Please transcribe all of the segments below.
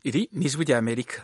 iri ni ijwi rya amerika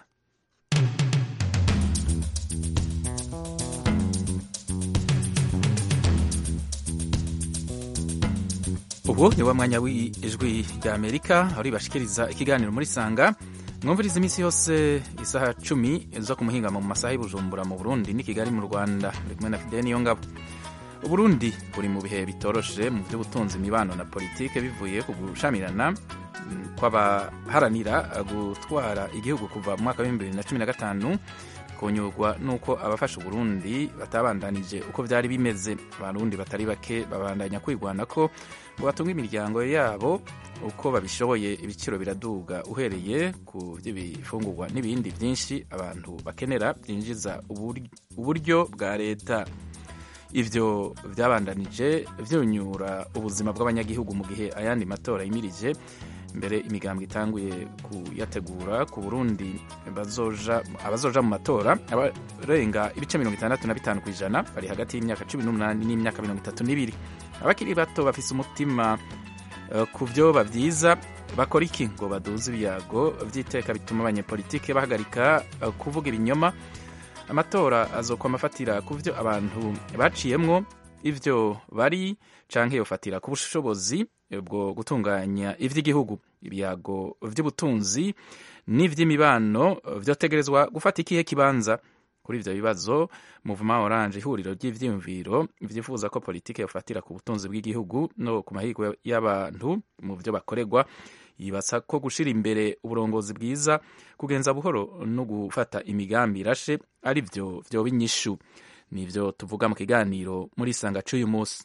ubu ni wa mwanya w'ijwi rya amerika aho ribashikiriza ikiganiro muri sanga mwumviriza iminsi yose isaha cumi zo ku muhingamo mu masaha y'ubujumbura mu burundi n'i kigali mu rwanda buri kumwe na fideni niyo ngabo uburundi buri mu bihe bitoroshe mu by'ubutunzi imibano na politike bivuye ku gushamirana kw'abaharanira gutwara igihugu kuva mu mwaka w'ibihumbi bibiri na cumi na gatanu kunyurwa n'uko abafasha uburundi batabandanije uko byari bimeze abarundi batari bake babandanya kwigwana ko ngo batunge imiryango yabo uko babishoboye ibiciro biraduga uhereye ku by'ibifungurwa n'ibindi byinshi abantu bakenera byinjiza uburyo bwa leta ivyo byabandanije vyunyura ubuzima bw'abanyagihugu mu gihe ayandi matora yimirije mbere imigambwe itanguye kuyategura ku burundi bazoja abazoja mu matora abarenga ibice mirongo itandatu na bitanu ku ijana bari hagati y'imyaka cumi n'umunani n'imyaka mirongo itatu n'ibiri abakiri bato bafise umutima uh, ku vyoba vyiza bakora iki ngo baduze ibiyago vy'iteka bituma abanyepolitike bahagarika uh, kuvuga ibinyoma amatora azokwama afatira ku vyo abantu baciyemwo ivyo bari canke yofatira ku bushobozi bwo gutunganya ivy'igihugu ibyago vy'ubutunzi n'ivy'imibano vyotegerezwa gufata ikihe kibanza kuri ivyo bibazo muvuma oranje ihuriro ry'ivyiyumviro vyifuza ko politike yofatira ku butunzi bw'igihugu no ku mahirwe y'abantu mu vyo bakorerwa yibasa ko gushira imbere uburongozi bwiza kugenza buhoro no gufata imigambi irashe ari vyo vyoba inyishu nivyo tuvuga mu kiganiro muri isanga c'uyu munsi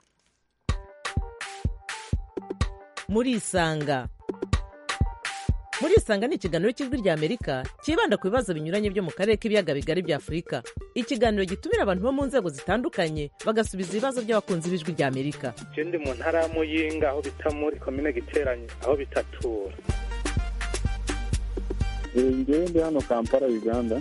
muri isanga muri isanga ni ikiganiro cy'ijwi rya amerika cyibanda ku bibazo binyuranye byo mu karere k'ibiyaga bigari bya afurika ikiganiro gitumira abantu bo mu nzego zitandukanye bagasubiza ibibazo by'abakunzi b'ijwi rya amerika je ndi mu ntara ya muyinga aho bita muri komine giteranye aho bitatura ngewe ndi hano kampala uganda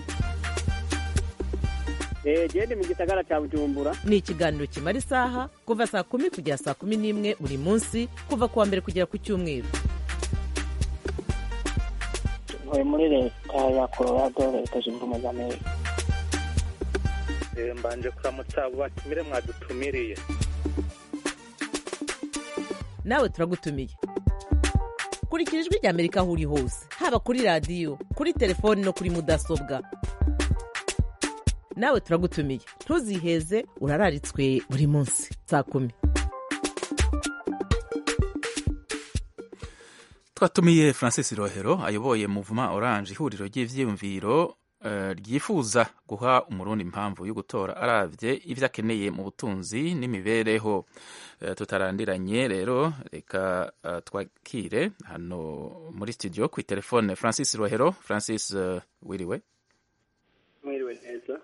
gende mu gisagara cya bujumbura ni ikiganiro kimara isaha kuva saa kumi kugera saa kumi n'imwe buri munsi kuva ku wa mbere kugera ku cyumweru ntuye muri leta ya colorado leta zunze ubumwe za amerika mbanje kuramutsa abo batumire mwadutumiriye nawe turagutumiye kurikira ijwi rya amerika aho uri hose haba kuri radiyo kuri telefoni no kuri mudasobwa nawe turagutumiye ntuziheze urararitswe buri munsi saa kumi twatumiye francis rohero ayoboye muvuma oranje ihuriro ry'ivyiyumviro ryifuza guha umurundi impamvu yo gutora aravye ivyo akeneye mu butunzi n'imibereho tutarandiranye rero reka twakire hano muri studio kwi telefone francis rohero francis wiriwe mwiriwe neza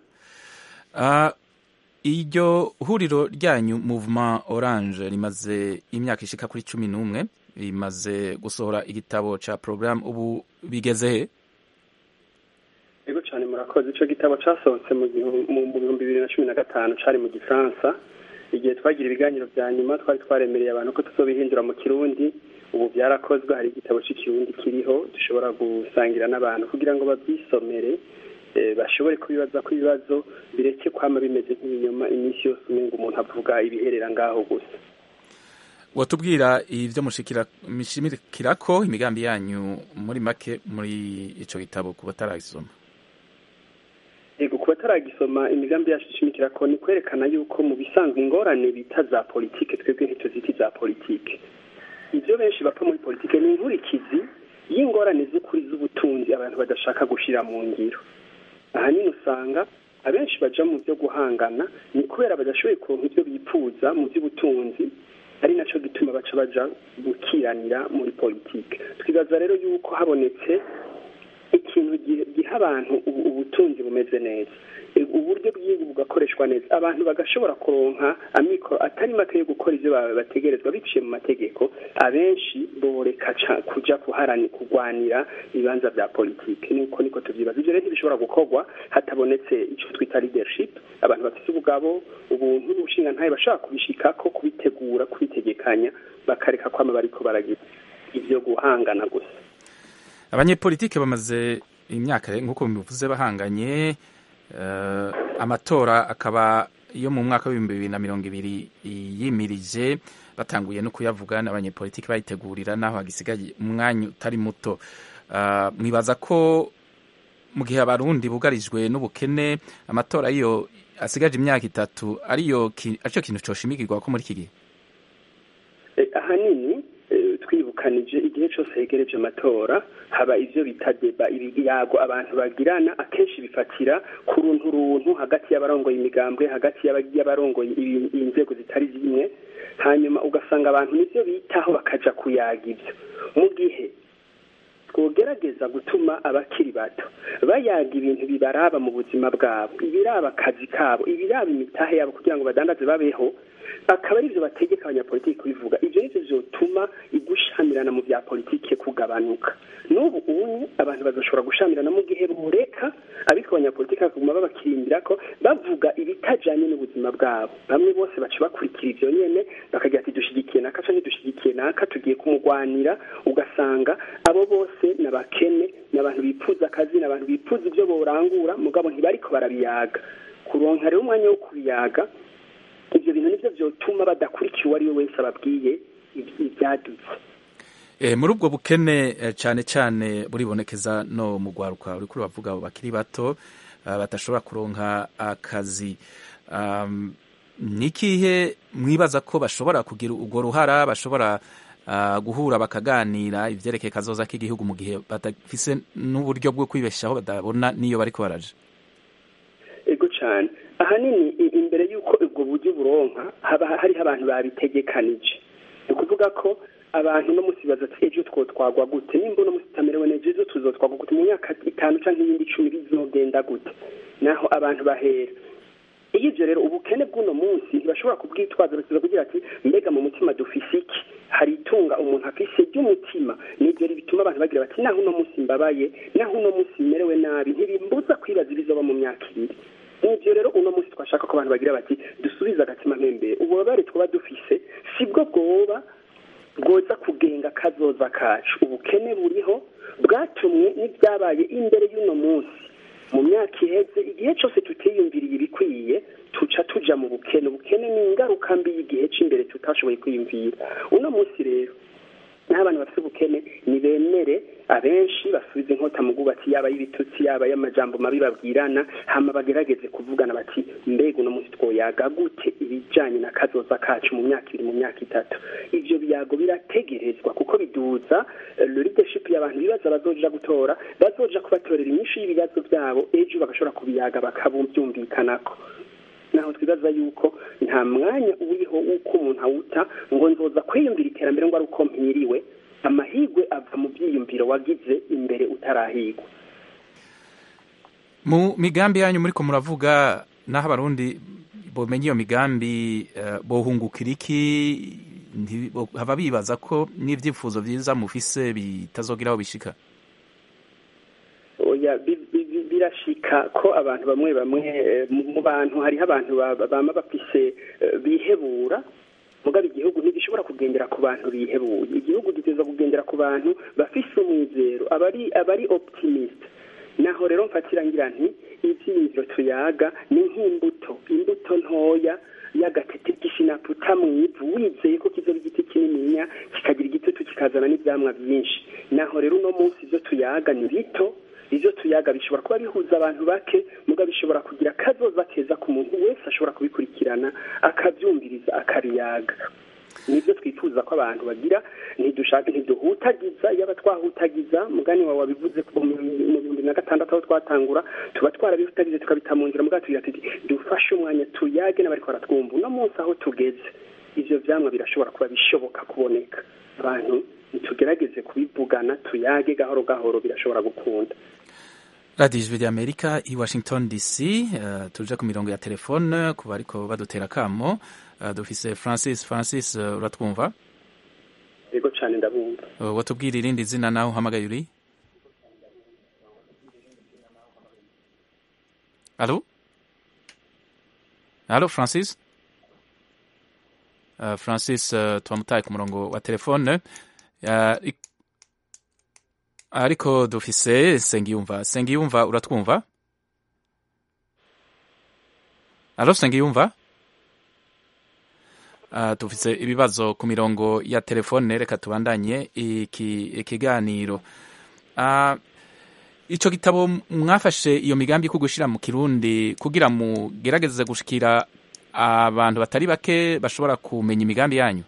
iryo huriro ryanyu muvuma oranje rimaze imyaka ishika kuri cumi n'umwe rimaze gusohora igitabo ca porogaramu ubu bigeze he yego cyane murakoze icyo gitabo cyasohotse mu bihumbi bibiri na cumi na gatanu cyari mu gifaransa igihe twagira ibiganiro bya nyuma twari twaremereye abantu ko tuzobihindura mu kirundi ubu byarakozwe hari igitabo cy'ikirundi kiriho dushobora gusangira n'abantu kugira ngo babyisomere bashobore kubibaza ko ibibazo bireke kwama bimeze nk'ibinyoma iminsi yose umenga umuntu avuga ibiherera ngaho gusa watubwira ibyo mushimikira ko imigambi yanyu muri make muri icyo gitabo ku bataragisoma yego ku bataragisoma imigambi yacu ishimikira ko ni kwerekana yuko mu bisanzwe ingorane bita za politike twebwe ntituziti za politike ibyo benshi bapfa muri politike ni inkurikizi y'ingorane z'ukuri z'ubutunzi abantu badashaka gushyira mu ngiro ahanini usanga abenshi baja mu byo guhangana ni kubera badashoboye kuronka ibyo bipfuza mu by'ubutunzi ari naco gituma baca baja gukiranira muri politike twibaza rero yuko habonetse ikintu giha abantu ubutunzi bumeze neza uburyo bw'igihugu bugakoreshwa neza abantu bagashobora kuronka amikoro atari make yo gukora ibyo bategerezwa biciye mu mategeko abenshi boreka kuja kuharani kurwanira ibibanza bya politike niko niko tuvyibaza ivyo rero ntibishobora gukorwa hatabonetse ico twita leadership abantu bafise ubugabo ubuntu n'ubushinga ntaye bashobora kubishikako kubitegura kubitegekanya bakareka kwama bariko baragira ivyo guhangana gusa abanyepolitike bamaze imyaka nk'uko bivuze bahanganye eh, amatora akaba yo mu mwaka w'ibihumbi bibiri na mirongo ibiri yimirije batanguye no kuyavuga n'abanyepolitiki bayitegurira naho hagisigaye umwanya utari muto Ah, mwibaza ko mu gihe abarundi bugarijwe n'ubukene amatora iyo asigaje imyaka itatu ariyo ki- aricyo kintu coshimikirwa ko muri iki gihe Eh, ahanini eh, twibukanije igihe cyose hegereje amatora haba ivyo bita deba ibiyago abantu bagirana akenshi bifatira ku runtu runtu hagati y'abarongoye imigambwe hagati y'aba- y'abarongoye ibi- inzego zitari zimwe hanyuma ugasanga abantu nivyo bitaho bakaja kuyaga ivyo mu gihe twogerageza gutuma abakiri bato bayaga ibintu bibaraba mu buzima bwabo ibiraba akazi kabo ibiraba imitahe yabo kugira ngo badandaze babeho akaba ari byo bategeka abanyapolitiki kubivuga ibyo nivyo vyotuma igushamirana mu bya politike kugabanuka n'ubu unye abantu bazoshobora gushamirana mu gihe boreka abitwa abanyapolitiki bakaguma babakirindira ko bavuga ibitajanye n'ubuzima bwabo bamwe bose baca bakurikira ivyo nyene bakagira ati dushigikiye naka canke dushigikiye naka tugiye kumugwanira ugasanga abo bose ni abakene ni abantu bipfuza akazi ni abantu bipfuza ivyo borangura mugabo ntibariko barabiyaga kuronka rero umwanya wo kubiyaga ivyo bintu nivyo vyotuma badakurikiye uwo ari we wese ababwiye iby- ivyadutse Eh, muri ubwo bukene eh, cyane cyane buribonekeza no mu rwaruka uriko uravuga abo bakiri bato ah, badashobora kuronka akazi Um, ni ikihe mwibaza ko bashobora kugira urwo ruhara bashobora ah, guhura bakaganira ivyerekeye kazoza k'igihugu mu gihe badafise n'uburyo bwo kwibeshaho badabona n'iyo bariko baraja ego cyane ahanini i- imbere y'uko ubwo buryo buronka haba hariho abantu babitegekanije ni ukuvuga ko abantu no musi baza ati ejo twotwagwa gute nimba uno musi utamerewe neza ejo tuzotwagwa gute mu myaka itanu canke iyindi icumi bizogenda gute naho abantu bahera iyo ivyo rero ubukene bw'uno munsi ntibashobora kubwitwaza bakiza kugira ati mbega mu mutima dufise iki hari itunga umuntu afise ry'umutima nivyo rero bituma abantu bagira bati naho uno munsi mbabaye naho uno munsi merewe nabi ntibimbuza kwibaza ibizoba mu myaka ibiri nivyo rero uno munsi twashaka ko abantu bagira bati dusubize agatima mpembere ububabare twaba dufise sibwo bwoba bwoza kugenga kazoza kacu ubukene buriho bwatumwe n'ibyabaye imbere y'uno munsi mu myaka iheze igihe cyose tutiyumviriye ibikwiye tuca tuja mu bukene ubukene ni ingaruka mbi y'igihe cy'imbere tutashoboye kwiyumvira uno munsi rero n'abantu bafite ubukene nibemere abenshi basubiza inkota mu bwubatsi yaba y'ibitutsi yaba y'amajambo mabi babwirana hama bagerageze kuvugana bati mbega uno munsi twoyaga gute ibijanye na kazoza kacu mu myaka ibiri mu myaka itatu ivyo biyago birategerezwa kuko biduza eh, leadership y'abantu bibaza bazoja gutora bazoja kubatorera inyishu y'ibibazo vyabo ejo bagashobora kubiyaga bakabyumvikanako naho twibaza yuko nta mwanya uriho w'uko umuntu awuta ngo nzoza kwiyumvira iterambere ngo ari uko mpiriwe amahigwe ava mu byiyumviro wagize imbere utarahigwa mu migambi yanyu muriko muravuga naho abarundi bomenya iyo migambi eh, bohungukira iki nti- bo- haba bibaza ko n'ivyifuzo vyiza mufise bitazogira aho bishika oya bi- bi- bi- birashika ko abantu bamwe bamwe eh, mu mu bantu hariho abantu ba- bama bafise eh, bihebura mugabo igihugu ntigishobora kugendera ku bantu bihebuye igihugu giteza kugendera ku bantu bafise umwizero abari abari optimist naho rero mfatira ngira nti ivyiyumviro tuyaga ni nk'imbuto imbuto ntoya y'agatete k'ishinaputa mu ivu wizeye ko kizoba igiti kinininya kikagira igitutu kikazana n'ivyamwa vyinshi naho rero uno munsi ivyo tuyaga ni bito ivyo tuyaga bishobora kuba bihuza abantu bake muga bishobora kugira kazoza keza ku muntu wese ashobora kubikurikirana akavyumviriza akariyaga nibyo twifuza ko abantu bagira ntidushaka ntiduhutagiza yaba twahutagiza mugani wawe wabivuze ko mu mu bihumbi na gatandatu aho twatangura tuba twarabihutagize tukabita mu nzira mugabo tugira tuti dufashe umwanya tuyage n'abariko baratwumva uno munsi aho tugeze ivyo vyamwa birashobora kuba bishoboka kuboneka abantu nitugerageze kubivugana tuyage gahoro gahoro birashobora gukunda radiyo ijwi ry'amerika i washington dc uh, tuje ku mirongo ya telefone ku bariko badutera akamo uh, dufise francis francis uh, uratwumva yego cane ndabumva uh, watubwira irindi zina naho uhamagaye uri alo alo francis uh, francis uh, twamutaye ku murongo wa telefone uh, ik- ariko dufise sengiyumva sengiyumva uratwumva alo sengiyumva uh, dufise ibibazo ku mirongo ya telefone reka tubandanye iki ikiganiro uh, ico gitabo mwafashe iyo migambi ko gushira mu kirundi kugira mugerageze gushikira abantu batari bake bashobora kumenya imigambi yanyu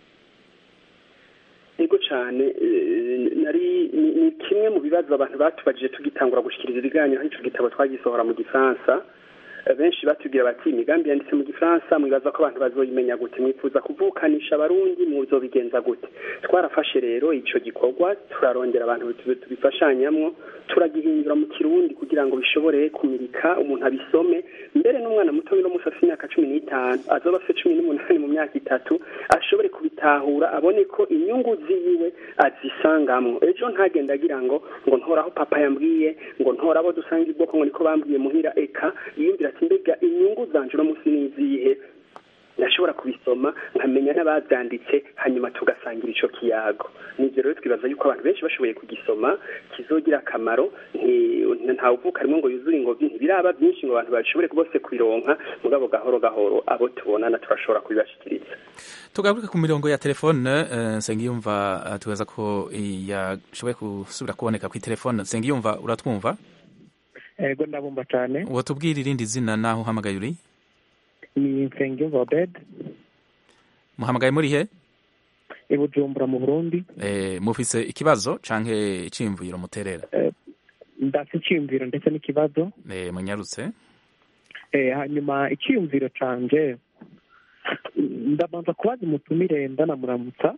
yego cyane nari ni kimwe mu bibazo abantu batubajije tugitangura gushyikiriza ibiganiro aho icyo gitabo twagisohora mu gifaransa benshi batubwira bati imigambi yanditse mu gifaransa mwibaza ko abantu bazoyimenya gute mwifuza kuvukanisha abarundi muzobigenza gute twarafashe rero icyo gikorwa turarondera abantu tubifashanyamwo turagihindura mu kirundi kugira ngo bishobore kumurika umuntu abisome mbere n'umwana muto no musi afite imyaka cumi n'itanu azoba afite cumi n'umunani mu myaka itatu ashobore kubitahura abone ko inyungu ziwe azisangamwo ejo ntagenda agira ngo ngo ntoraho papa yambwiye ngo ntora abo dusanga ubwoko ngo niko bambwiye muhira eka yiyumvira ati mbega inyungu zanje uno munsi nizihe ndashobora kubisoma nkamenya n'ababyanditse hanyuma tugasangira icyo kiyago nibyo rero twibaza yuko abantu benshi bashoboye kugisoma kizogira akamaro ntawuvuka harimo ngo yuzure ingobyi ntibiraba byinshi ngo abantu bashobore bose kubironka mugabo gahoro gahoro abo tubonana turashobora kubibashyikiriza tugaruke ku mirongo ya telefone nsengiyumva tubaza ko yashoboye gusubira kuboneka ku telefone nsengiyumva uratwumva ego ndabumva cyane watubwira irindi zina naho uhamagaye uri ni nsengiyumva obed muhamagaye muri he i bujumbura mu burundi mufise ikibazo canke iciyumviro muterera ndafite icyiyumviro ndetse n'ikibazo munyarutse hanyuma icyiyumviro canje ndabanza kubaza umutumire ndanamuramutsa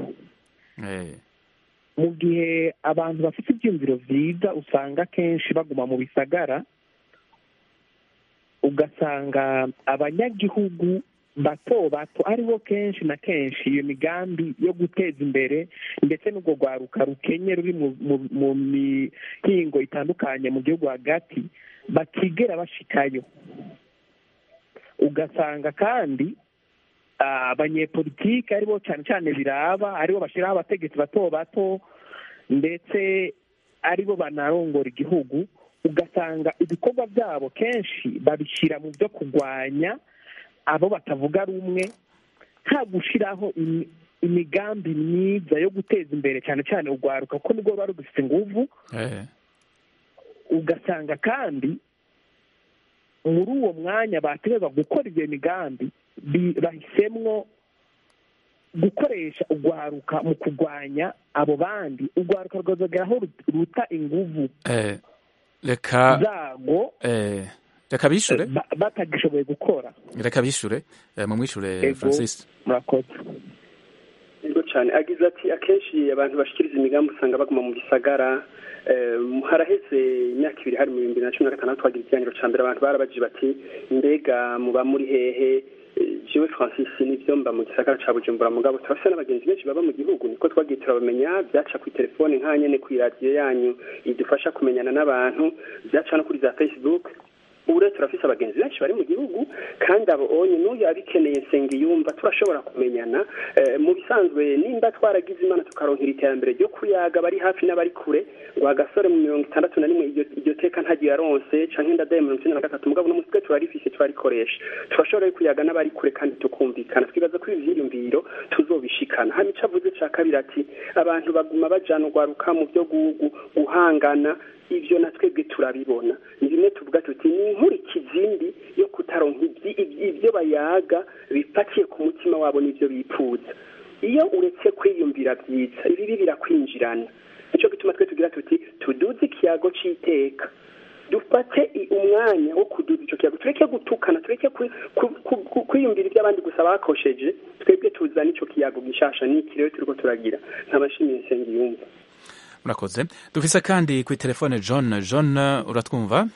mu gihe abantu bafite ibyiyumviro byiza usanga akenshi baguma mu bisagara ugasanga abanyagihugu bato bato aribo kenshi na kenshi iyo migambi yo guteza imbere ndetse n'urwo rwaruka rukenye ruri mu mihingo itandukanye mu gihugu hagati batigera bashikayo ugasanga kandi abanyepolitike aribo cyane cyane biraba aribo bashyiraho abategetsi bato bato ndetse aribo banarongora igihugu ugasanga ibikorwa byabo kenshi babishyira mu byo kurwanya abo batavuga rumwe nta gushyiraho imigambi myiza yo guteza imbere cyane cyane urwaruka kuko nibwo ruba rugifite inguvu ugasanga kandi muri uwo mwanya bategereza gukora iyo migambi bahisemwo gukoresha urwaruka mu kurwanya abo bandi urwaruka rwazageraho ruta inguvu reka zago reka bishure batagishoboye gukora reka bishure mumwishure francis murakoze yego cyane agize ati akenshi abantu bashikiriza imigambi usanga baguma mu gisagara haraheze imyaka ibiri hari mu bihumbi bibiri na cumi na gatandatu twagira ikiganiro cya mbere abantu barabajije bati mbega muba muri hehe jewe francis nibyo mba mu gisagara ca bujumbura mugabo turafise n'abagenzi benshi baba mu gihugu niko twagiye turabamenya byaca kuri telefone nka nyene ku iradiyo yanyu idufasha kumenyana n'abantu byaca no kuri za facebook ubu rero turafise abagenzi benshi bari mu gihugu kandi abo onye n'uyu abikeneye nsenge yumva turashobora kumenyana mu bisanzwe nimba twaragize imana tukaronkera iterambere ryo kuyaga bari hafi n'abari kure ngo agasore mu mirongo itandatu na rimwe iryo teka ntagiye aronse canke ndadaye mirongo icyenda na gatatu mugabo no musitwe turarifise turarikoresha turashobora kuyaga n'abari kure kandi tukumvikana twibaza ko ibi vyiyumviro tuzobishikana hama ico avuze ca kabiri ati abantu baguma bajana urwaruka mu vyo guhangana ivyo na twebwe turabibona ni bimwe tuvuga tuti ni inkurikizindi yo kutaronka ivyo bayaga bipatiye ku mutima wabo n'ivyo bipfuza iyo uretse kwiyumvira vyiza ibibi birakwinjirana nico gituma twe tugira tuti tuduze ikiyago c'iteka dufate umwanya wo kuduza ico kiyago tureke gutukana tureke kwiyumvira ivyo abandi gusa bakosheje twebwe tuzana ico kiyago gishasha n'iki rero turiko turagira nkabashimiye nsengiyumva murakoze dufise kandi kuri telefone john john uratwumva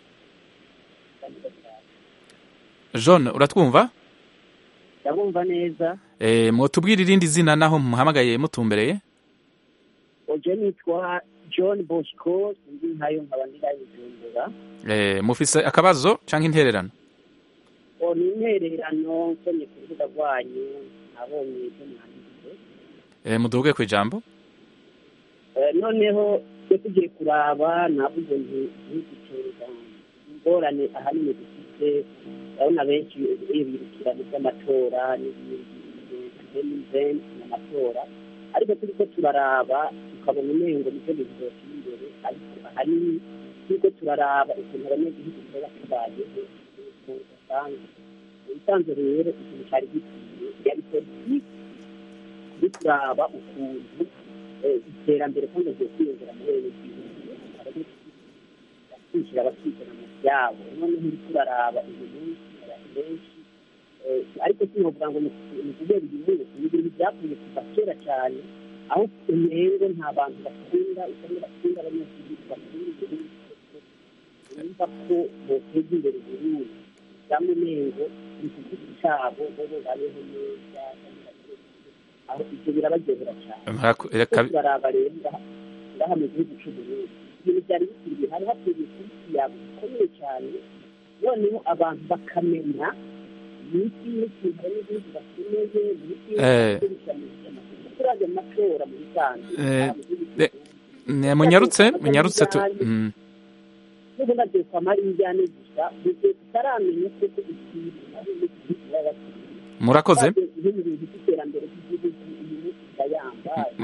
john uratwumva ndabumva neza eh mwotubwira irindi zina naho muhamagaye mutumbereye oje nitwa john bosco ndi nkayo nkaba ndirayijumbura eh mufise akabazo canke intererano o ni intererano nsomye ku rubuga rwanyu nabonye ibyo mwanditse eh muduge ku ijambo noneho iyo tugiye kuraba navuze nti ntiduteza ingorane ahanini dufite urabona benshi iyo birukira mu by'amatora n'ibindi n'amatora ariko turiko turaraba tukabona umengo nicyo bintu byotuma imbere ariko ahanini turiko turaraba ukuntu abanyagihugu baba tubayeho usanzwe ubusanzwe rero ikintu cyari gikwiye yari politiki turi kuraba ukuntu iterambere kandi rigiye kwiyongera muri bene gihugu kwishyira abakizana mu byabo noneho uri kuraraba uyu munsi abantu benshi ariko sinovuga ngo ni kubera uyu munsi ni ibintu byavuye kuva kera cyane aho umengo nta bantu bakunda usanga bakunda abanyagihugu bakunda igihugu bumva ko boteza imbere uburundi cyangwa umengo ni ku giti cyabo bo babayeho neza aho ibyo birabaryohera cyane turaraba rero ngaha mu gihugu cy'uburundi ibintu byari bikwiriye hari hakwiriye kuba yabo bikomeye cyane noneho abantu bakamenya imiti n'ikintu n'igihugu bakeneye imiti turajya mu matora mu bisanzwe munyarutse munyarutse tu n'ubu nagiye kwa marinjyane gusa mu gihe tutaramenya kuko ikintu ari imiti murakoze ibintu by'iterambere ry'igihugu uyu munsi ndayamba nta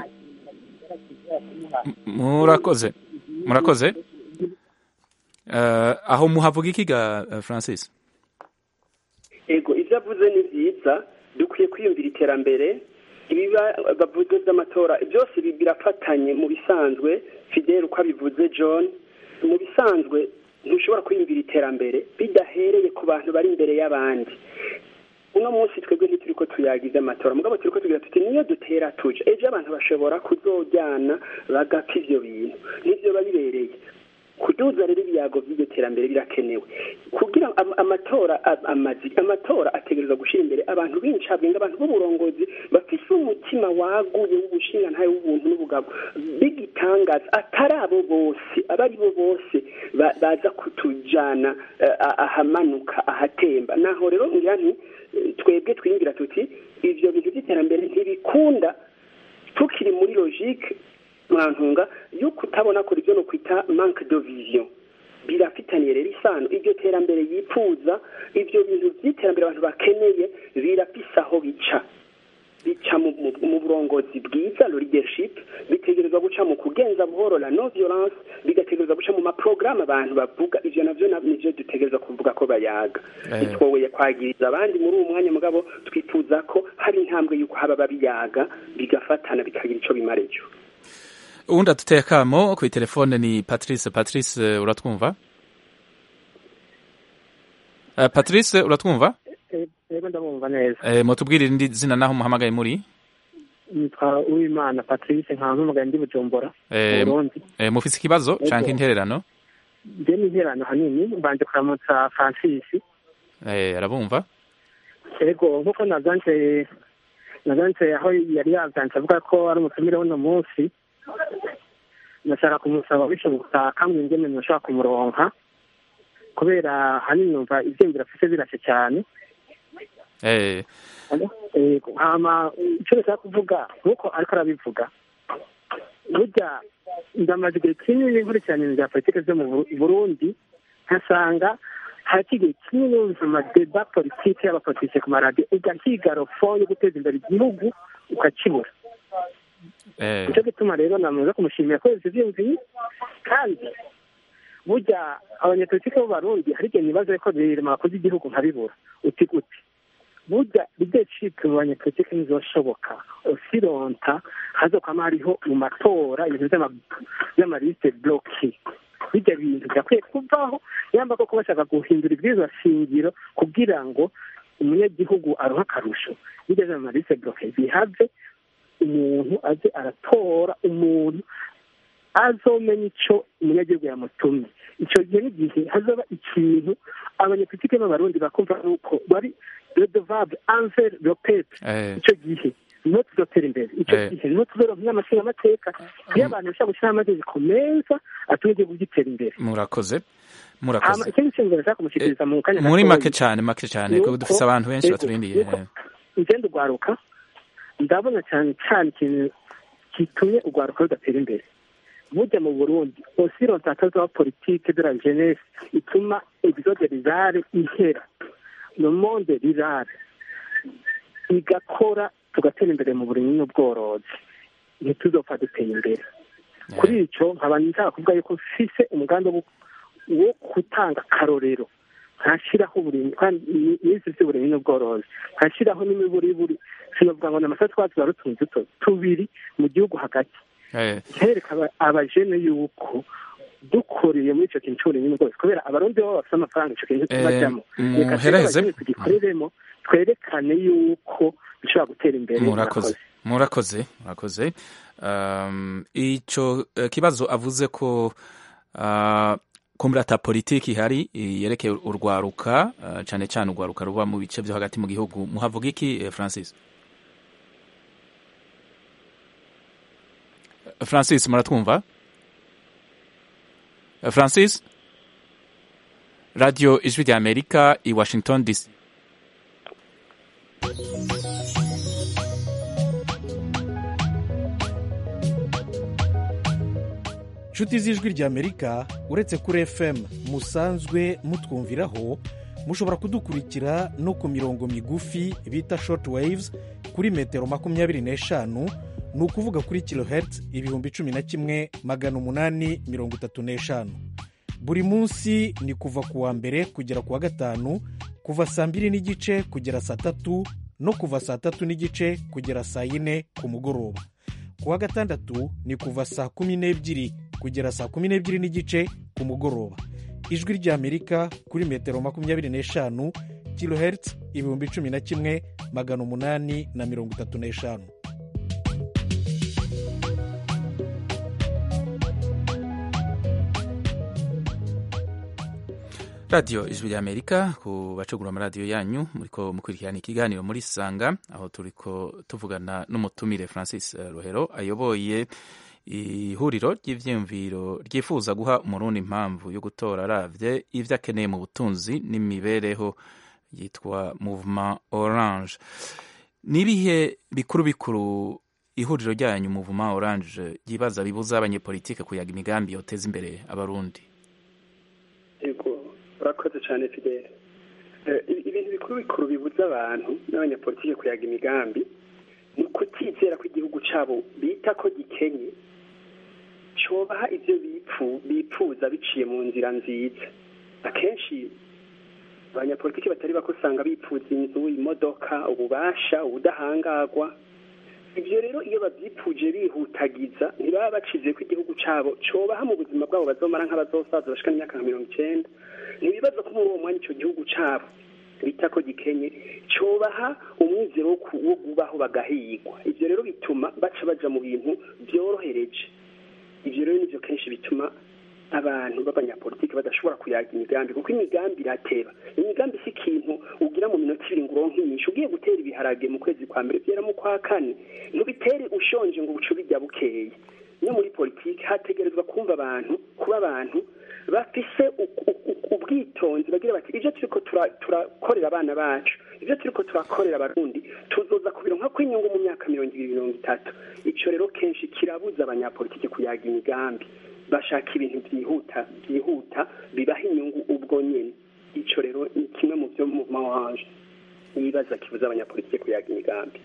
kintu murakoze murakoze aho muhavuga ikiga francis ego ibyo avuze ni byiza dukwiye kwiyumvira iterambere ibiba bavuze by'amatora byose birafatanye mu bisanzwe fidel uko abivuze john mu bisanzwe ntushobora kwiyumvira iterambere bidahereye ku bantu bari imbere y'abandi uno munsi twebwe ntituri ko tuyagize amatora mugabo turi ko tugira tuti niyo dutera tuje ejo abantu bashobora kuzojyana bagapfa ibyo bintu nibyo babibereye kuduza rero ibiyago by'iryo terambere birakenewe kugira amatora amazi amatora ategereza gushyira imbere abantu b'incabwenge abantu b'uburongozi bafise umutima waguye w'ubushinga ntayo w'ubuntu n'ubugabo b'igitangaza atari abo bose abo ari bo bose baza kutujana ahamanuka ahatemba naho rero ngira nti twebwe twiyumvira tuti ibyo bintu by'iterambere ntibikunda tukiri muri logique mwantunga yo kutabona kuri ibyo no kwita manque de vision birafitaniye rero isano iryo terambere yifuza ibyo bintu by'iterambere abantu bakeneye birafise aho bica bica mu burongozi bwiza leadership bitegerezwa guca mu kugenza buhoro la no violence bigategerezwa guca mu maporogaramu abantu bavuga ivyo navyo nivyo dutegerezwa kuvuga ko bayaga bitwoboye kwagiriza abandi muri uwo mwanya mugabo twifuza ko hari intambwe y'uko haba babiyaga bigafatana bikagira ico bimara ejo uwundi aduteye akamo kuri telefone ni patrice patrice uratwumva patrice uratwumva yego ndabumva neza mutubwire irindi zina naho muhamagaye muri nitwa uwimana patrice nkaba mpamagaye ndi bujumbura burundi mufise ikibazo canke intererano nje ni intererano hanini mbanje kuramutsa francis arabumva yego nk'uko nazanje nazanje aho yari yazanje avuga ko ari umutumire w'uno munsi nashaka kumusaba bishoboka kandi ingene nashaka kumuronka kubera hanini numva ivyiyumviro afise birashe cyane hama icyo nashaka kuvuga nk'uko ariko arabivuga burya ndamaze igihe kinini nkurikirana ibintu bya politiki zo mu burundi nkasanga hati igihe kinini wumva amadeba politiki y'abapolitike ku maradiyo ugahiga rofo yo guteza imbere igihugu ukakibura nicyo gituma rero namaze kumushimira ko yose ivyiyumviye kandi burya abanyapolitiki b'abarundi hari igihe nibaza ko birema bakoze igihugu nkabibura uti gute burya leadership mu banyapolitiki ntizoshoboka usironta hazokwama hariho mu matora ibintu vy'amalisite bloki bijya bintu byakwiye kuvaho yamba koko bashaka guhindura ibwirizwa shingiro kugira ngo umunyagihugu aronke akarusho bijya vy'amalisite bloke bihave umuntu aze aratora umuntu azomenya ico umunyagihugu yamutumye ico gihe n'igihe hazoba ikintu abanyapolitike b'abarundi bakumva nuko bari redevable envers le peuple ico gihe niho tuzotera imbere ico gihe niho tuzoronka n'amashinga amateka iyo abantu bashaka gushyiraho amategeko meza atuma igihugu gitera imbere murakoze murakoze ikindi kintu nashaka kumushikiriza mu kanya muri make cyane make cyane kuko dufise abantu benshi baturindiye ngenda ugwaruka ndabona cyane cyane ikintu gitumye urwaruka rudatera imbere burya mu burundi aussi l'orientation de politique de la jeunesse ituma exode rirare ihera le monde rirare igakora tugatera imbere mu burimyi n'ubworozi ntituzopfa duteye imbere kuri icyo nkaba nshaka kuvuga yuko mfise umugambi wo wo gutanga akarorero nkashyiraho uburimyi kandi n'izi by'uburimyi n'ubworozi nkashyiraho n'imiburiburi sinavuga ngo ni amasaha twaba tuba rutunze duto tubiri mu gihugu hagati Eh, nkereka aba- abajene yuko dukoreye muri icyo kintu cy'uburimyi n'ubworozi kubera abarundi baba bafite amafaranga icyo kintu tubajyamo Eh, reka twebwe muhereze. abajene tugikoreremo twerekane yuko dushobora gutera imbere murakoze murakoze murakoze um, ico eh, kibazo avuze ko uh, kumbura ata politiki ihari eh, yerekeye urwaruka uh, cane cane urwaruka ruba mu bice vyo hagati mu gihugu muhavuga iki eh, francis francis muratwumva Eh, francis radio ijwi rya amerika i washington dc nshuti z'ijwi ry'amerika uretse kuri fm musanzwe mutwumviraho mushobora kudukurikira no ku mirongo migufi bita short waves kuri metero makumyabiri n'eshanu ni ukuvuga kuri kilohertz ibihumbi cumi na kimwe magana umunani mirongo itatu n'eshanu buri munsi ni kuva ku wa mbere kugera ku wa gatanu kuva saa mbiri n'igice kugera saa tatu no kuva saa tatu n'igice kugera saa yine ku mugoroba ku wa gatandatu ni kuva saa kumi n'ebyiri kugera saa kumi n'ebyiri n'igice ku mugoroba ijwi ry'amerika kuri metero makumyabiri n'eshanu kilohertz ibihumbi cumi na kimwe magana umunani na mirongo itatu n'eshanu radiyo ijwi rya amerika ku bacugura amaradiyo yanyu muriko mukurikirana ikiganiro muri sanga aho turiko tuvugana n'umutumire francis eh, rohero ayoboye ihuriro ry'ivyiyumviro ryifuza guha umurundi impamvu yo gutora aravye ivyo akeneye mu butunzi n'imibereho yitwa movement orange nibihe bikuru bikuru ihuriro ryanyu movement orange ryibaza bibuza abanyepolitike kuyaga imigambi yoteza imbere abarundi yego urakoze cyane fidele Eh, ibintu bikuru bikuru bibuza abantu n'abanyapolitike kuyaga imigambi ni ukutizera ko igihugu cyabo bita ko gikenye cobaha ibyo bipfu bipfuza biciye mu nzira nziza akenshi abanyapolitiki batari bako usanga bipfuza inzu imodoka ububasha ubudahangagwa ibyo rero iyo babyipfuje bihutagiza ntibaba bacize ko igihugu cyabo cobaha mu buzima bwabo bazomara nk'abazosaza bashika n'imyaka nka mirongo icenda ntibibaza ko muri uwo mwanya icyo gihugu cyabo bita ko gikenye cobaha umwizero wo ku- wo kubaho bagahigwa ibyo rero bituma baca baja mu bintu byorohereje ibyo rero nivyo kenshi bituma abantu b'abanyapolitiki badashobora kuyaga imigambi kuko imigambi irateba imigambi si ikintu ugira mu minota ibiri ngo uronke inyinshi ugiye gutera ibiharage mu kwezi kwa mbere byera mu kwa kane ntubitere ushonje ngo ubuce ubijya bukeye no muri politiki hategerezwa kumva abantu kuba abantu bafise u- u- u- ubwitonzi bagira bati ibyo turiko tura- turakorera abana bacu ibyo turiko turakorera abarundi tuzoza kubironka kw'inyungu mu myaka mirongo ibiri mirongo itatu ico rero kenshi kirabuza abanyapolitiki kuyaga imigambi bashaka ibintu byihuta byihuta bibaha inyungu ubwo nyene ico rero ni kimwe mu byo mu mawanje yibaza kibuza abanyapolitiki kuyaga imigambi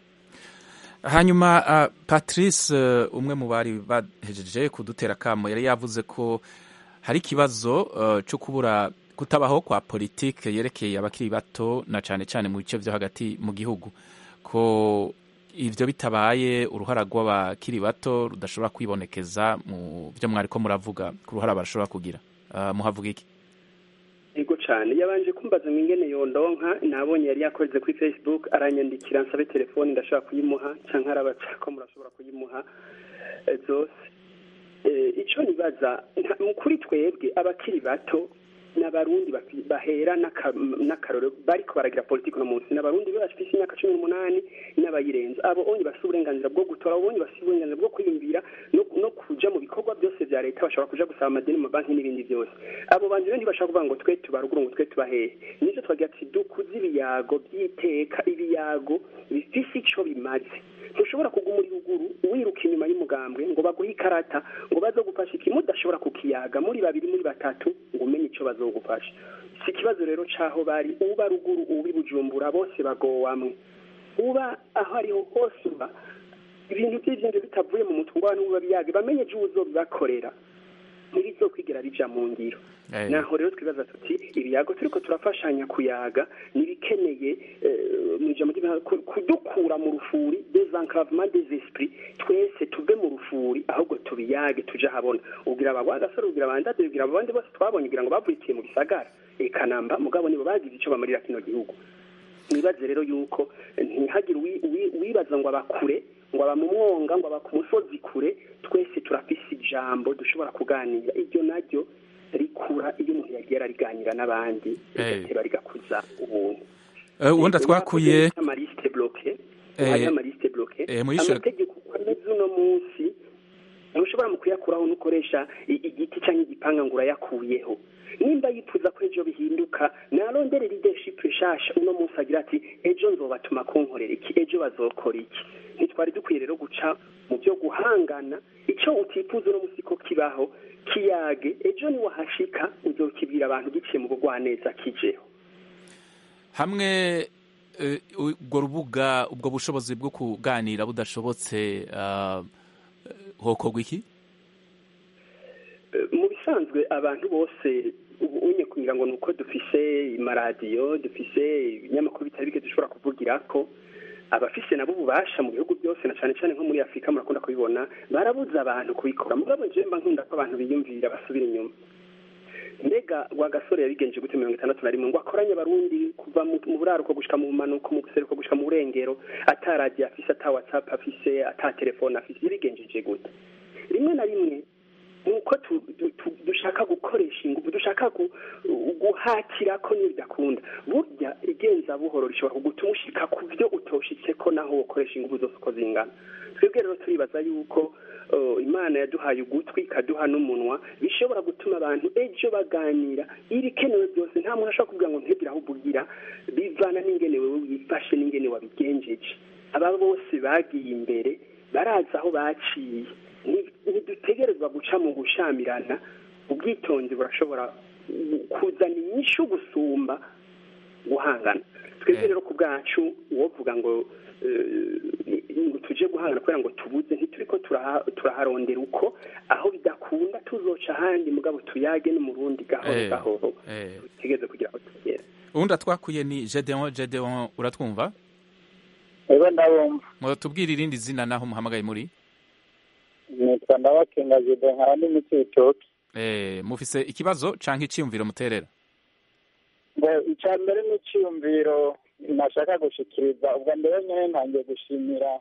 hanyuma uh, patrice uh, umwe mu bari bahejeje kudutera akamo yari yavuze ko hari ikibazo uh, cyo kubura kutabaho kwa politike yerekeye abakiri bato na cane cane mu bice vyo hagati mu gihugu ko ivyo bitabaye uruhara rw'abakiri bato rudashobora kwibonekeza mu vyo mwariko muravuga ku ruhara barashobora kugira uh, muhavuga iki yego cyane yabanje kumbaza ngo ingene yondonka nabonye yari yakoze kuri facebook aranyandikira nsabe telefoni ndashobora kuyimuha cyangwa arabaca ko murashobora kuyimuha eh, zose Eh, ico nibaza nta- kuri twebwe abakiri bato n'abarundi bafi- bahera n'aka- n'akarorero bariko baragira politiki uno munsi n'abarundi be bafise imyaka cumi n'umunani n'abayirenza abo onye bafise uburenganzira bwo gutora abo onye bafise uburenganzira bwo kwiyumvira no, no kuja mu bikorwa byose vya leta bashobora kuja gusaba amadeni mu mabanki n'ibindi byose abo bantu rero ntibashobora kuvuga ngo twe tubaruguru ngo twe tubahehe nivyo twagira ati dukuze ibiyago by'iteka ibiyago bifise ico bimaze ntushobora kuguma uri ruguru wiruka inyuma y'umugambwe ngo baguhe ikarata ngo bazogufasha iki mudashobora kukiyaga muri babiri muri batatu ngo umenye ico bazogufasha si ikibazo rero c'aho bari uba ruguru uba i bujumbura bose bagowamwe uba aho ariho hose uba ibintu by'ivyo bitavuye mu mutwe ngo abantu babiyage bamenye ejo uzobibakorera ntibizokwigira bija mu ngiro Eh. naho rero twibaza tuti ibiyago turiko turafashanya kuyaga nibikeneye eh, mu ijambo ry'Imana, ku- kudukura mu rufuri desenclavement des esprits twese tuve mu rufuri ahubwo tubiyage tuje ahabona ubwira aba gasore ubwira abandade ubwira abo bandi bose twabonye kugira ngo bavukiye mu gisagara eka namba mugabo nibo bagize ico bamarira kino gihugu nibaze rero yuko ntihagire uwi- uwi- uwibaza ngo abakure ngo aba mu mwonga ngo aba ku musozi kure twese turafise ijambo dushobora kuganira iryo naryo rikura iyo umuntu yagiye arariganira n'abandi rigateba rigakuza ubuntu Eh, uwundi twakuye amarisite bloke Eh, hari amarisite bloke eh, muyishure- amategeko uko ameze uno munsi ntushobora mu kuyakuraho nukoresha i- igiti cyangwa igipanga ngo urayakuyeho nimba yifuza ko ejo bihinduka narondere leadership nshasha uno munsi agira ati ejo nzobatuma kunkorera iki ejo bazokora iki ntitwari dukwiye rero guca mu byo guhangana icyo utifuza uno munsi ko kibaho kiyage ejo niwahashika uzokibwira abantu giciye mu bugwaneza kijeho hamwe eh, ubwo rubuga ubwo bushobozi bwo kuganira budashobotse ah, hokorwa iki mu bisanzwe abantu bose ubu unye kugira ngo ni uko dufise amaradiyo dufise ibinyamakuru bitari bike dushobora kuvugira ko abafise nabo ububasha mu bihugu byose na cyane cyane nko muri afurika murakunda kubibona barabuza abantu kubikora mugabo jewe mba nkunda ko abantu biyumvira basubira inyuma mbega wa gasore yabigenje gute mirongo itandatu na rimwe ngo akoranye abarundi kuva mu mu buraruko gushika mu manuko mu buseruko gushika mu burengero ataragiye afise ata whatsapp afise ata telefone afise yabigenjeje gute rimwe na rimwe nuko tu- tu- tu- dushaka gukoresha ingufu dushaka gu- guhatira ko nibidakunda burya igenza buhoro rishobora kugutuma ushika ku byo utoshitse ko naho ukoresha ingufu zose uko zingana twebwe rero turibaza yuko uh, imana yaduhaye ugutwi ikaduha n'umunwa bishobora gutuma abantu ejo baganira ibikenewe byose nta muntu ashobora kuvuga ngo ntugire aho uvugira bivana n'ingene wewe wifashe n'ingene wabigenjeje aba bose bagiye imbere barazi aho baciye Ni- ntidutegerezwa guca mu gushamirana ubwitonzi burashobora kuzana inyishu gusumba guhangana twebwe rero ku bwacu uwovuga ngo eh, ngo tuje guhangana kubera ngo tubuze ntituriko turaha- turaharondera uko aho bidakunda tuzoca ahandi mugabo tuyage n'umurundi gahoro Eh, gahoro eh. tugeze kugira aho tugera uwundi twakuye ni gedeon gedeon uratwumva ego ndabumva mwatubwira irindi zina naho muhamagaye muri nitwa ndabakenga jido nkaba ndi mu cibitoki eh, mufise ikibazo canke iciyumviro muterera ngo icya mbere ni icyiyumviro nashaka gushikiriza ubwo mbere nyine ntangiye gushimira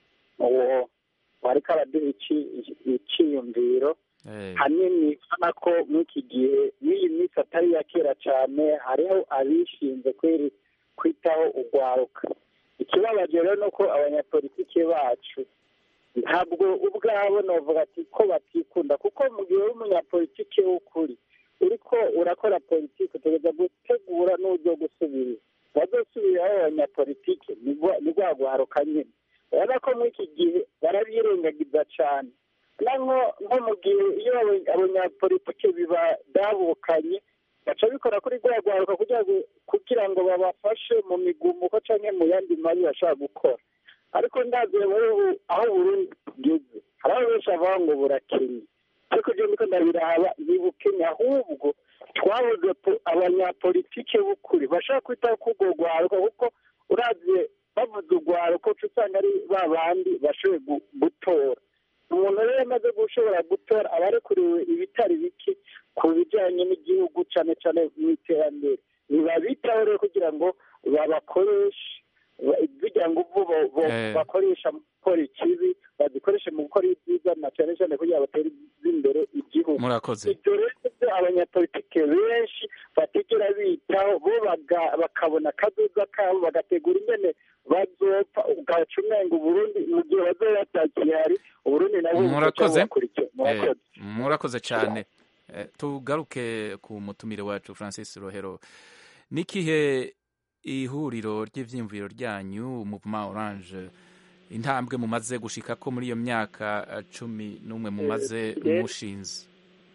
uwo wariko araduha ici- iciyumviro Eh, hanini ubona ko muri iki gihe n'iyi minsi atari iya kera cyane hariho abishinze kweri kwitaho urwaruka ikibabaje rero ni uko abanyapolitiki bacu ntabwo ubwabo novuga ati ko batikunda kuko mu gihe uri umunyapolitiki w'ukuri uriko urakora politiki utegereza gutegura n'uburyo gusubirira bazosubiriraho abanyapolitiki ni rwa- ni rwa rwaruka nyine urabona ko muri iki gihe barabyirengagiza cyane na nko nko mu gihe iyo aba- abanyapolitiki bibadabukanye baca bikora kuri rwa rwaruka kugira ngo kugira ngo babafashe mu migumuko cyangwa mu yandi mabi bashaka gukora ariko ndaziye muri ubu aho Burundi bugeze hari aho benshi bavuga ngo burakennye ariko ibyo ndiko ndabiraba ntibukennye ahubwo twabuze po- abanyapolitike b'ukuri bashaka kwitaho k'urwo rwaruka kuko uravye bavuze urwaruka uca usanga ari ba bandi bashoboye gu- gutora umuntu rero amaze gushobora gutora aba arekuriwe ibitari bike ku bijyanye n'igihugu cyane cyane mu iterambere ntibabitaho rero kugira ngo babakoreshe ba- zijya nguvu bo- bo- Eh. bakoresha mu gukora ikibi bazikoreshe mu gukora ibyiza na cyane cyane kugira ngo batere imbere igihugu murakoze ibyo rero byo abanyapolitike benshi batigera bitaho bo bakabona akazoza kabo bagategura ingene bazopfa ugaca umenga uburundi mu gihe bazoba batakihari uburundi nabwo murakoze murakoze murakoze cyane tugaruke ku mutumire wacu francis rohero n'ikihe ihuriro ry'ibyiyumviro ryanyu muvuma oranje intambwe mumaze gushika ko muri iyo myaka cumi n'umwe mumaze mushinze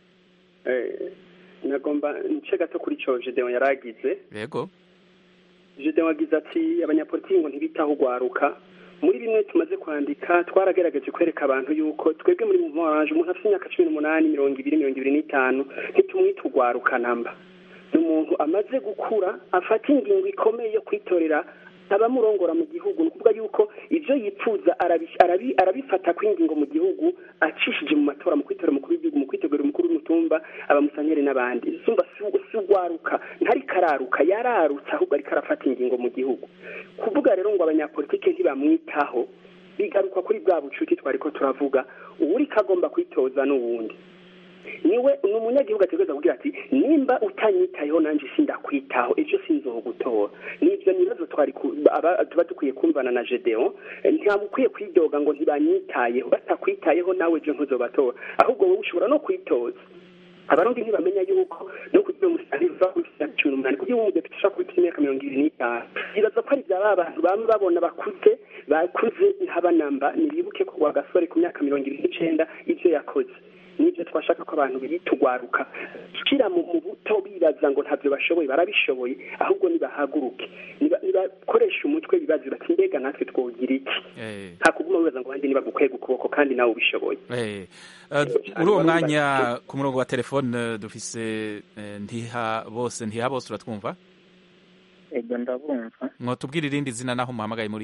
nagomba nce gato kuri cyo gedeon yaragize yego gedeon agize ati abanyapolitiki ngo ntibitaho ugwaruka muri bimwe tumaze kwandika twaragerageje kwereka abantu yuko twebwe muri muvuma oranje umuntu afite imyaka cumi n'umunani mirongo ibiri mirongo ibiri n'itanu ntitumwita ugwaruka namba ni umuntu amaze gukura afata ingingo ikomeye yo kwitorera abamurongora mu gihugu ni ukuvuga yuko ibyo yipfuza arabifata ku ingingo mu gihugu acishije mu matora mu kwitora umukuru w'igihugu mu kwitegura umukuru w'umutumba abamusenyeri n'abandi zumva si ugwaruka ntari kararuka yararutse ahubwo ariko arafata ingingo mu gihugu kuvuga rero ngo abanyapolitike ntibamwitaho bigaruka kuri bwa bucuti twari ko turavuga uwuri kagomba kwitoza n'uwundi niwe ni umunyagihugu ategereza kugira ati nimba utanyitayeho nanjye sindakwitaho ejo sinzogutora nibyo nibazo twari tuba dukwiye kumvana na gedeon ntabwo ukwiye kwidoga ngo ntibanyitayeho batakwitayeho nawe ejo ntuzobatora ahubwo wowe ushobora no kwitoza abarundi ntibamenya yuko no kugira umusaruro uva kuri cumi n'umunani kugira ngo umudepite ushobora kuba ufite imyaka mirongo ibiri n'itanu bibaza ko ari bya ba bantu bamwe babona bakuze bakuze ntabanamba ntibibuke ko gasore ku myaka mirongo ibiri n'icenda ibyo yakoze nibyo twashaka ko abantu bitugwaruka shyira mu buto bibaza ngo ntabyo bashoboye barabishoboye ahubwo nibahaguruke nibakoresha umutwe bibaza bati mbega natwe twogira iki nta kuguma wibaza ngo abandi nibagukwega ukuboko kandi nawe ubishoboye muri uwo mwanya ku murongo wa telefone dufise ntiha bose ntiha bose uratwumva ego ndabumva mwotubwira irindi zina naho muhamagaye muri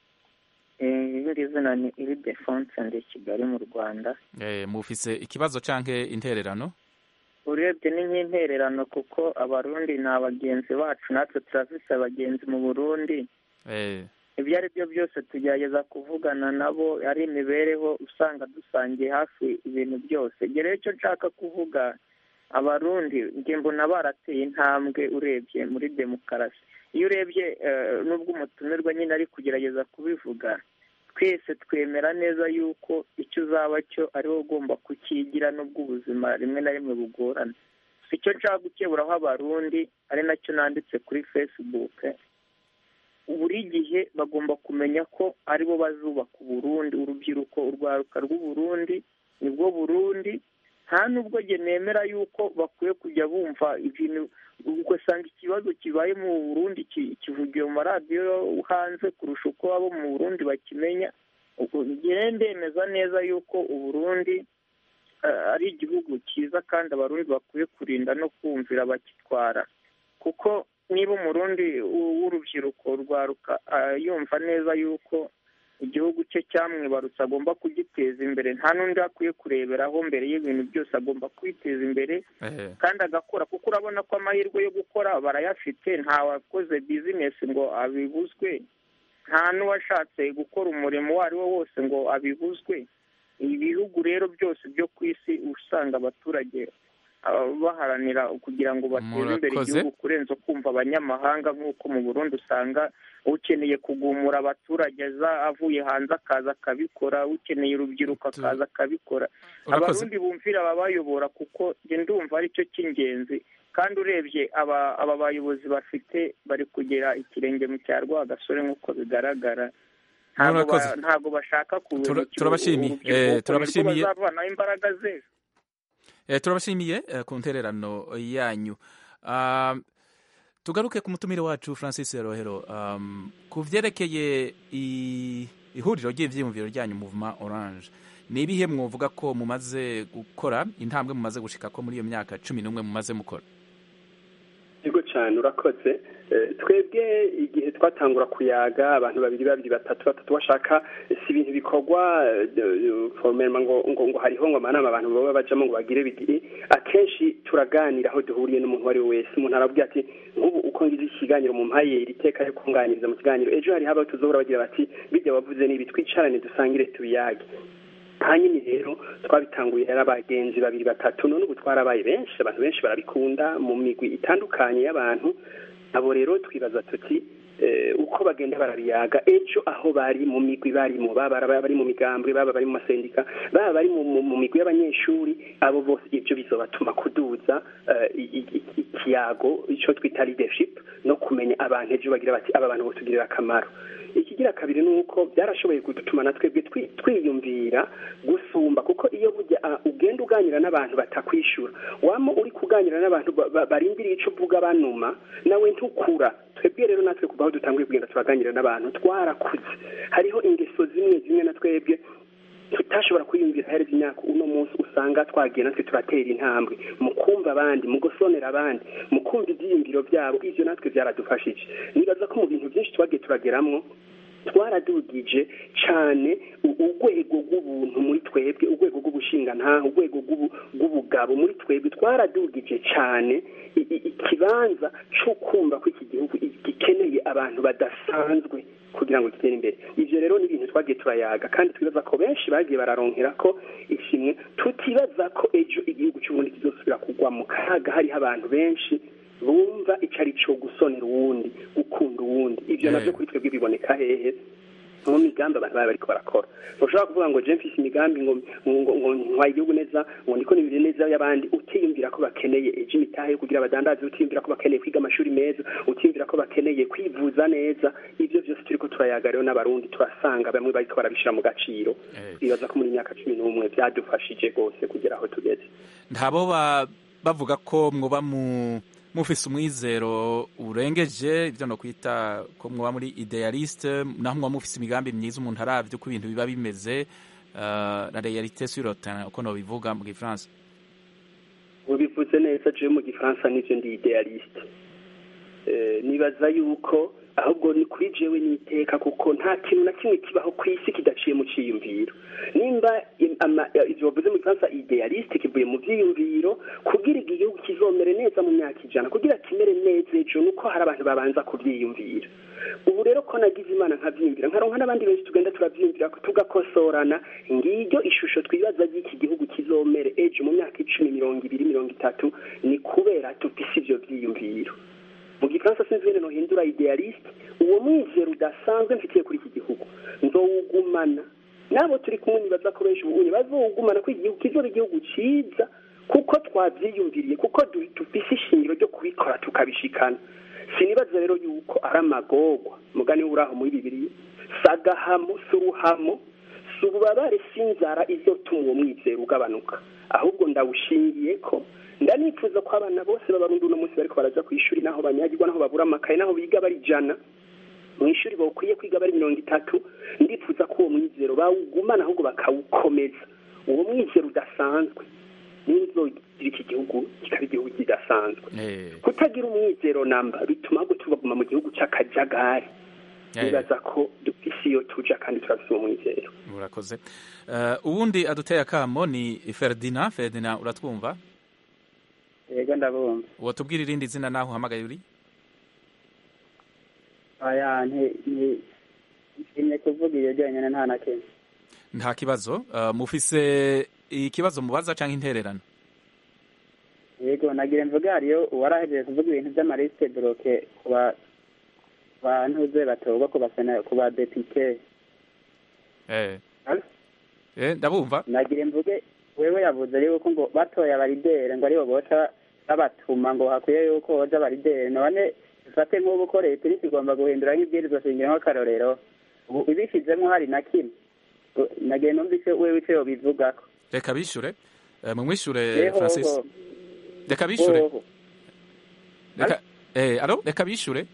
irindi zina ni iri defonse ndi kigali mu rwanda mufise ikibazo cyangwa intererano urebye ni nk'intererano kuko abarundi ni abagenzi bacu natwe turafise abagenzi mu burundi ibyo ari byo byose tugerageza kuvugana nabo ari imibereho usanga dusangiye hafi ibintu byose rero icyo nshaka kuvuga abarundi njye mbona barateye intambwe urebye muri demokarasi iyo urebye n'ubwo umutumirwa nyine ari kugerageza kubivuga twese twemera neza yuko icyo uzaba cyo ariwo ugomba kukigira n'ubwo ubuzima rimwe na rimwe bugorana si cyo nshaka gukeburaho abarundi ari nacyo nanditse kuri facebook buri gihe bagomba kumenya ko aribo bazubaka uburundi urubyiruko urwaruka rw'uburundi nibwo burundi nta nubwo njye nemera yuko bakwiye kujya bumva ibintu ugasanga ikibazo kibaye mu burundi kivugiwe mu maradiyo hanze kurusha uko abo mu burundi bakimenya njyewe ndemeza neza yuko uburundi ari igihugu cyiza kandi abarundi bakwiye kurinda no kumvira abakitwara kuko niba umurundi w'urubyiruko rwaruka yumva neza yuko igihugu cye cyamwibarutse agomba kugiteza imbere nta n'undi akwiye kureberaho mbere y'ibintu byose agomba kwiteza imbere kandi agakora kuko urabona ko amahirwe yo gukora barayafite nta wakoze bizinesi ngo abibuzwe nta n'uwashatse gukora umurimo uwo ari wo wose ngo abibuzwe ibihugu rero byose byo ku isi usanga abaturage baharanira kugira ngo bateze imbere igihugu kurenza kumva abanyamahanga nk'uko mu burundi usanga ukeneye kugumura abaturage aza avuye hanze akaza akabikora ukeneye urubyiruko akaza akabikora abarundi bumvira ababayobora kuko ndumva ari cyo cy'ingenzi kandi urebye aba aba bayobozi bafite bari kugera ikirenge mu cya rwagasore nk'uko bigaragara ntabwo bashaka turabashimiye turabashimiye bazavanaho imbaraga ze turabashimiye ku ntererano yanyu tugaruke ku mutumire wacu francis rohero ku byerekeye ihuriro ry'ibyiyumviro ryanyu muvuma oranje ni ibihe mwavuga ko mumaze gukora intambwe mumaze gushika ko muri iyo myaka cumi n'umwe mumaze mukora yego cyane urakoze twebwe igihe twatangura kuyaga abantu babiri babiri batatu batatu bashaka si ibintu bikorwa foromema ngo ngo hariho ngo amanama abantu baba bajamo ngo bagire bigire akenshi turaganira aho duhuriye n'umuntu uwo ari we wese umuntu arabwira ati nk'ubu uko ngize ikiganiro mu mpaye iri teka yo kunganiriza mu kiganiro ejo hari haba tuzohora bagira bati bijya wavuze n'ibi twicarane dusangire tubiyage hanyuma rero twabitanguye ari abagenzi babiri batatu none ubu twarabaye benshi abantu benshi barabikunda mu migwi itandukanye y'abantu abo rero twibaza tuti uko bagenda barabiyaga ejo aho bari mu migwi barimo baba bari mu migambwe baba bari mu masendika baba bari mu migwi y'abanyeshuri abo bose ibyo bizobatuma kuduza ikiyago icyo twita leadership no kumenya abantu ejo bagira bati aba bantu botugirira akamaro ikigira kabiri ni uko byarashoboye kudutuma na twebwe twiyumvira gusumba kuko iyo bujya ugenda uganira n'abantu batakwishura waba uri kuganira n'abantu barindiriye icyo uvuga banuma nawe ntukura twebwe rero natwe kuva aho dutanguye kugenda turaganira n'abantu twarakuze hariho ingeso zimwe zimwe na twebwe tutashobora kwiyumvira ahereza imyaka uno munsi usanga twagiye natwe turatera intambwe mu kumva abandi mu gusonera abandi mu kumva ibyiyumviro byabo ibyo natwe byaradufashije nibaza ko mu bintu byinshi twagiye turageramo twaradugije cyane urwego rw'ubuntu muri twebwe urwego rw'ubushingantaha urwego rw'ubugabo muri twebwe twaradugije cyane ikibanza cyo kumva ko iki gihugu gikeneye abantu badasanzwe kugira ngo gitere imbere ibyo rero ni ibintu twagiye turayaga kandi twibaza ko benshi bagiye bararonkera ko ishimwe tutibaza ko ejo igihugu cy'ubundi kizosubira kugwa mu kaga hariho abantu benshi bumva icyo ari cyo gusonera uwundi gukunda uwundi ibyo nabyo kuri twebwe biboneka hehe mu migambi abantu baba bariko barakora ntushobora kuvuga ngo je mfise imigambi ngo ngo ntwaye igihugu neza ngo ndiko nimire neza y'abandi utiyumvira ko bakeneye ejo imitahe yo kugira abadandazi utiyumvira ko bakeneye kwiga amashuri meza utiyumvira ko bakeneye kwivuza neza ibyo byose turiko turayaga rero n'abarundi turasanga bamwe bariko barabishira mu gaciro bibaza ko muri myaka cumi n'umwe byadufashije rwose kugera aho tugeze ntabo bavuga ko mwoba mu mufise umwizero urengeje ibyo no kwita ko mwoba muri idealiste naho mwoba mufise imigambi myiza umuntu aravye uko ibintu biba bimeze uh, la realite sur le terrain uko nobivuga mu gifaransa ubivuze neza jewe mu gifaransa nivyo ndi idealiste uh, nibaza yuko ahubwo ni kuri jewe niteka kuko nta kintu na kimwe kibaho ku isi kidaciye mu ciyumviro nimba ivyo bavuze mu gifaransa idealiste kivuye mu vyiyumviro kugira igihugu kizomere neza mu myaka ijana kugira kimere neza ejo nuko hari abantu babanza kuvyiyumvira ubu rero ko nagize imana nkavyiyumvira nkaronka n'abandi benshi tugenda turavyiyumvira tugakosorana ngiryo ishusho twibaza ry'iki gihugu kizomere ejo mu myaka icumi mirongo ibiri mirongo itatu ni kubera dufise ivyo vyiyumviro mu gifaransa sinzi wene nohindura idealiste uwo mwizero udasanzwe mfitiye kuri iki gihugu nzowugumana nabo turi kumwe nibaza ko benshi ubu bazowugumana ko igihugu kizoba igihugu ciza kuko twavyiyumviriye kuko dufise ishingiro ryo kubikora tukabishikana sinibaza rero yuko ari amagorwa mugani uraho muri bibiriya sagahamo si uruhamo si ububabare si inzara izotuma uwo mwizero ugabanuka ahubwo ndawushingiye ko ndanifuza ko abana bose b'abarundi uno munsi bariko baraja ku ishuri naho banyagirwa naho babura amakaye naho biga bari ijana mu ishuri bakwiye kwiga bari mirongo itatu ndifuza ko uwo mwizero bawugumana ahubwo bakawukomeza uwo mwizero udasanzwe n'inzogira iki gihugu kikaba igihugu kidasanzwe kutagira umwizero namba bituma ahubwo tubaguma mu gihugu c'akajagari nibaza ko dufise iyo tuja kandi turafise uwo mwizero urakoze uwundi aduteye akamo ni ferdina ferdina uratwumva yego ndabumva watubwira irindi zina naho uhamagaye uri aya nshimye kuvuga iyo ryonyine nta na kimwe nta kibazo mufise ikibazo mubaza cyangwa intererano yego nagira mvuga hariyo uwarahejeje kuvuga ibintu by'amarisite boroke ku bantu ze batorwa ku badepite ndabumva nagira mvuge wewe yavuze yuko ngo batoye abaridere ngo aribo boca babatuma ngo hakwiye yuko hoja abaridere none dufate nk'ubu ko leta iri igomba guhindura nk'ibwirizwa shingiro nk'akarorero ubu ibishizemo hari na kimwe nagiye numva icyo wewe ico yobivugako reka bishure mumwishure francis reka bishure reka eh alo reka bishure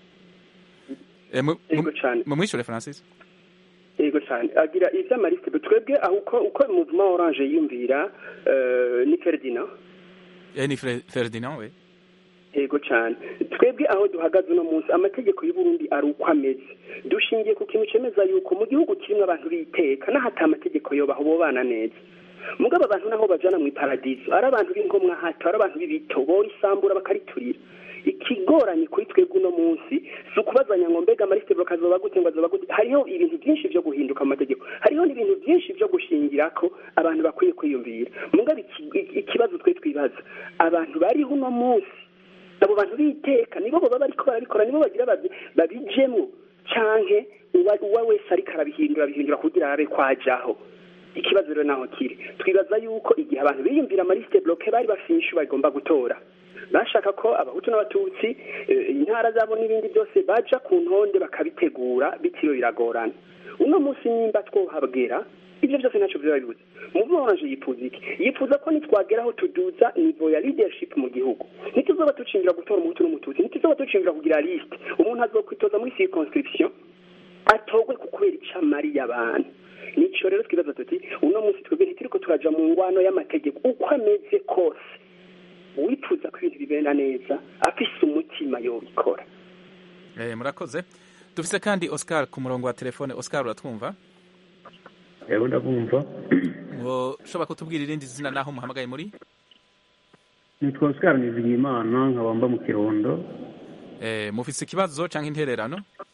mumwishure francis yego cyane agira ivy'amarisite twebwe aho uko uko mouvement orange yiyumvira ni ferdinand eh ni ferdinand we yego cyane twebwe aho duhagaze uno munsi amategeko y'u Burundi ari uko ameze dushingiye ku kintu cemeza yuko mu gihugu kirimo abantu biteka n'ahata amategeko yobaho bobana neza mugabo abantu naho bajana mu iparadiso ari abantu b'inkomwa hato ari abantu b'ibito borisambura bakariturira ikigoranye kuri twebwe uno munsi si ukubazanya ngo mbega amarisite bakazoba gute ngo azoba gute hariho ibintu byinshi byo guhinduka mu mategeko hariho hariho n'ibintu byinshi byo gushingira ko abantu bakwiye kwiyumvira mugabe ikibazo twe twibaza abantu bariho uno munsi abo bantu biteka nibo baba bariko barabikora nibo bagira babijemo canke uwa wese ariko arabihindura abihindura kugira abe kwajaho ikibazo rero naho kiri twibaza yuko igihe abantu biyumvira amaliste bloke bari bafishe bagomba gutora bashaka ko abahutu n'abatutsi intara zabo n'ibindi byose baja ku ntonde bakabitegura bitiriwe biragorana uno munsi nimba twohabwira ibyo byose ntacyo biba bibuze muvuga oranje yifuza iki yifuza ko nitwageraho tuduza nivo ya leadership mu gihugu ntituzoba ducinjira gutora umuhutu n'umututsi ntituzoba ducinjira kugira liste umuntu azokwitoza muri circonscription atogwe ku kubera ico amariye abantu nico rero twibaza tuti uno munsi twebwe ntituriko turaja mu ngwano y'amategeko uko ameze kose wifuza ko ibintu bibera neza afise umutima yobikora eh murakoze dufise kandi Oscar ku murongo wa telefone Oscar uratwumva yego ndabumva ngo ushobora kutubwira irindi zina naho muhamagaye muri nitwa Oscar Nizigimana nkaba mba mu Kirundo eh mufise ikibazo canke intererano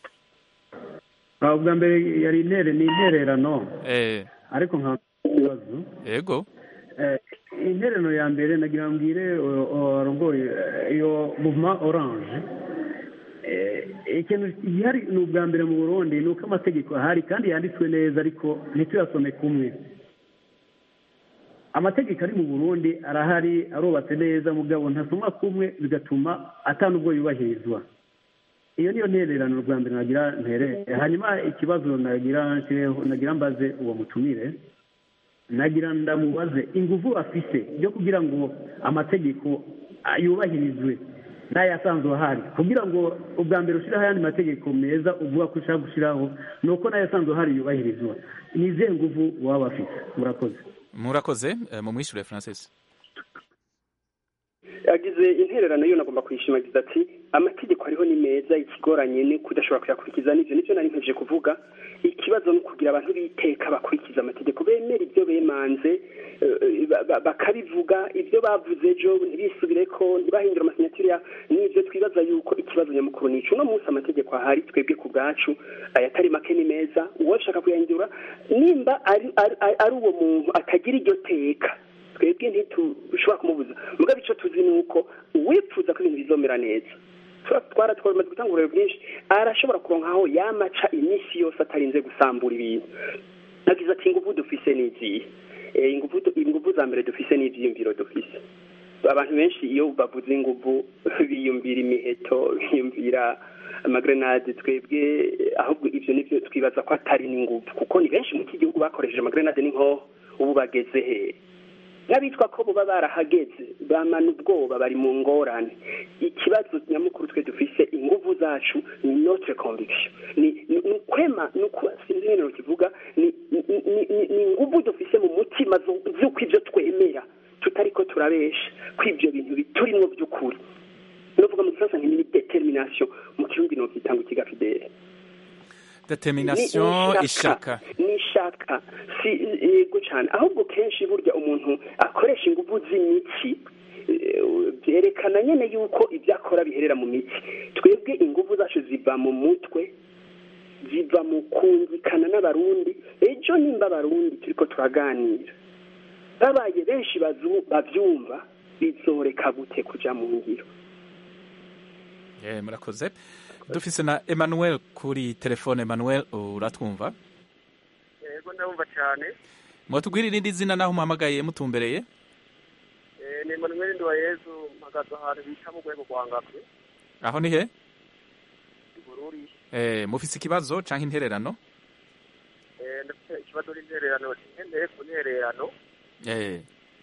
ubwa mbere yari intere ni intererano eh ariko nka ikibazo yego eh intererano ya mbere nagira mbwire arongoye iyo movement orange ikintu gihari ni ubwa mbere mu burundi ni uko amategeko ahari kandi yanditswe neza ariko ntituyasome kumwe amategeko ari mu burundi arahari arubatse neza mugabo ntasomwa kumwe bigatuma atanubwo yubahirizwa iyo niyo ntererano rwa mbere nagira ntere hanyuma ikibazo nagira nagira mbaze uwo mutumire nagira ndamubaze ingufu afise yo kugira ngo amategeko yubahirizwe n'ayasanzwe ahari kugira ngo ubwa mbere ushyiraho ayandi mategeko meza uvuga ko ushaka gushyiraho ni uko n'ayasanzwe ahari yubahirizwa ni izihe ngufu waba bafite murakoze murakoze mu mwishyure francis agize intererano yo nagomba kuyishimagiza ati amategeko ariho ni meza ikigoranye ni kudashobora kuyakurikiza n'ibyo nibyo nari nteje kuvuga ikibazo ni ukugira abantu biteka bakurikiza amategeko bemera ibyo bemanze bakabivuga ibyo bavuze ejo ntibisubire ko ntibahindure amasinyatire n'ibyo twibaza yuko ikibazo nyamukuru ni uno munsi amategeko ahari twebwe ku bwacu ayatari make ni meza uwashaka kuyahindura nimba ari uwo muntu atagira iryo teka twebwe ntitushobora kumubuza mugabe icyo tuzi ni uko uwifuza ko ibintu bizomera neza twara twamaze gutanga uburere bwinshi arashobora kuronka aho yamaca iminsi yose atarinze gusambura ibintu nagize ati ingufu dufise ni izihe ingufu za mbere dufise ni ibyiyumviro dufise abantu benshi iyo bavuze ingufu biyumvira imiheto biyumvira amagrenade twebwe ahubwo ibyo nibyo twibaza ko atari n'ingufu kuko ni benshi mu iki gihugu bakoresheje amagrenade n'inkoho ubu bageze hehe n'abitwa ko buba barahageze bamana ubwoba bari mu ngorane ikibazo nyamukuru twe dufise ingufu zacu ni notre conviction ni ukwema ni uko sinzi ibintu kivuga ni ingufu dufise mu mutima z'uko ibyo twemera tutari ko turabesha ko ibyo bintu biturimo by'ukuri novuga mu gifaransa ni determination mu kirundi novyita ngo ikigafidele determination ishaka ni ishaka si yego cyane ahubwo kenshi burya umuntu akoresha ingufu z'imitsi byerekana nyine yuko ibyo akora biherera mu mitsi twebwe ingufu zacu ziva mu mutwe ziva mu kumvikana n'abarundi ejo nimba abarundi turi ko turaganira babaye benshi babyumva bizoreka gute kujya mu ngiro murakoze dufise na Emmanuel kuri telefone Emmanuel uratwumva yego ndabumva cyane mwatubwira irindi zina naho muhamagaye mutumbereye ni Emmanuel Nduwayezu mpagaze ahantu bita mu rwego rwa ngakwe aho ni he bururi eh mufise ikibazo canke intererano eh ndafite ikibazo n'intererano ngendeye ku ntererano eh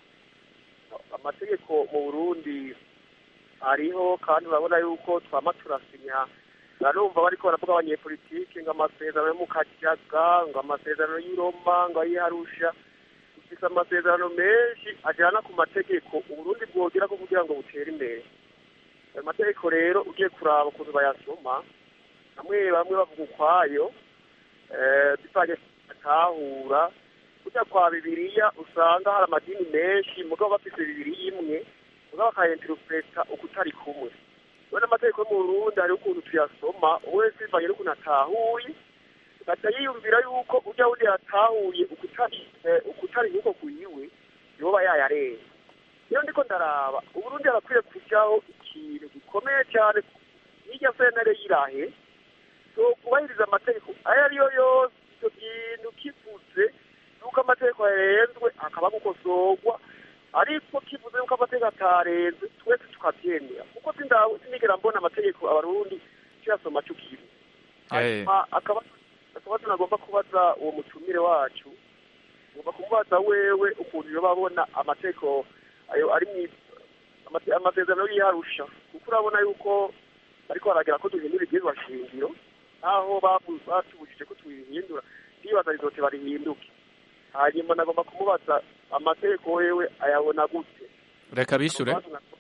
amategeko mu Burundi ariho kandi urabona yuko twama turasinya narumva bariko baravuga abanyepolitike ngo amasezerano yo mu kajaga ngo amasezerano y'i Roma ngo ay'iharusha dufise amasezerano menshi ajana ku mategeko uburundi bwogerako kugira ngo butere imbere ayo mategeko rero ugiye kuraba ukuntu bayasoma bamwe bamwe bavuga ukwayo bivanye atahura kujya kwa bibiliya usanga hari amadini menshi mugabo bafise bibiri imwe mugabo bakayenterupureta uko utari kumwe rero amategeko yo mu burundi hariho ukuntu tuyasoma wese bivanye n'ukuntu atahuye gaca yiyumvira yuko ujya wundi yatahuye ukutari ukutari nk'uko kuyiwe yoba yayarenga iyo ndiko ndaraba uburundi arakwiye kujyaho ikintu gikomeye cyane n'irya senere yirahe so kubahiriza amategeko ayo ari yo yose icyo kintu kivuze yuko amategeko yarenzwe akaba gukosorwa ariko kivuze yuko amategeko atarenze twese tukabyemera kuko sinigera mbona amategeko abarundi tuyasoma cukimwe hanyuma akaba akaba tunagomba kubaza uwo mutumire wacu ngomba kumubaza wewe ukuntu yoba abona amategeko ayo ari mu amasezerano yiharusha kuko urabona yuko ariko baragera ko duhindura ibyizwa shingiro naho batubujije ko tubihindura ndibaza rizote barihinduke hanyuma nagomba kumubaza amategeko wewe ayabona gute reka bishyure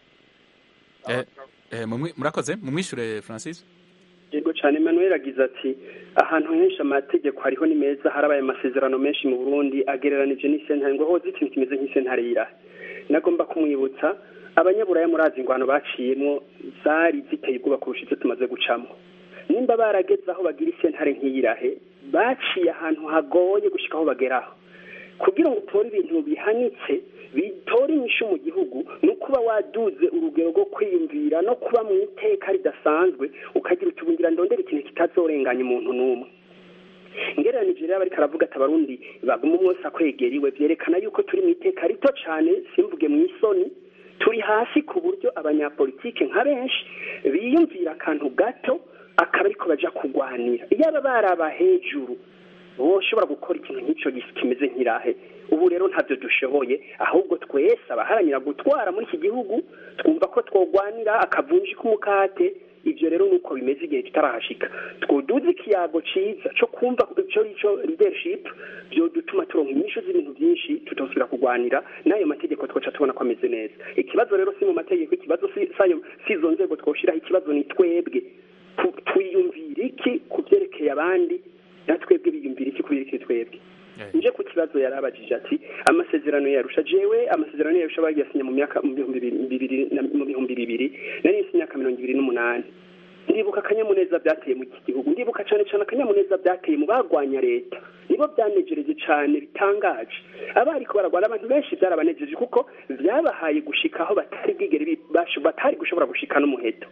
murakoze mumwishyure francis yego cyane Emmanuel agize ati ahantu henshi amategeko hariho ni meza harabaye amasezerano menshi mu burundi agereranije n'isentare ngo hoze ikintu kimeze nk'isentare yirahe nagomba kumwibutsa abanyaburaya murazi ingwano baciyemo zari ziteye ubwoba kurusha izo tumaze gucamo nimba barageze aho bagira isentare nk'iyirahe baciye ahantu hagoye gushyika aho bageraho kugira ngo utore ibintu bihanitse bitore inyishu mu gihugu ni ukuba waduze urugero rwo kwiyumvira no kuba mu iteka ridasanzwe ukagira utubungira ndondera ikintu kitazorenganya umuntu n'umwe ngereranije rero ariko aravuga ati abarundi baguma umwose akwegeriwe byerekana yuko turi mu iteka rito cyane simvuge mu isoni turi hasi ku buryo abanyapolitike nka benshi biyumvira akantu gato akaba ariko baja kurwanira iyo aba baraba hejuru woshobora gukora ikintu nk'icyo kimeze nk'irahe ubu rero ntabyo dushoboye ahubwo twese abaharanira gutwara muri iki gihugu twumva ko twogwanira akavunji k'umukate ibyo rero ni uko bimeze igihe tutarahashika twoduze ikiyago cyiza cyo kumva icyo cyo leadership byo dutuma turonka inyishu z'ibintu byinshi tutosubira kurwanira n'ayo mategeko twaca tubona ko ameze neza ikibazo rero si mu mategeko ikibazo si izo nzego twoshiraho ikibazo ni twebwe twiyumvira iki ku byerekeye abandi na twebwe biyumvira iki ku byerekeye twebwe nje ku kibazo yarabajije ati amasezerano yarusha jewe amasezerano yarusha bagiyasinya mu myaka mu bihumbi bibiri mu bihumbi bibiri nari nsi imyaka mirongo ibiri n'umunani ndibuka akanyamuneza byateye mu iki gihugu ndibuka cyane cyane akanyamuneza byateye mu bagwanya leta nibo byanejereje cyane bitangaje abariko baragwana abantu benshi byarabanejeje kuko byabahaye gushika aho batari bwigere batari gushobora gushika n'umuheto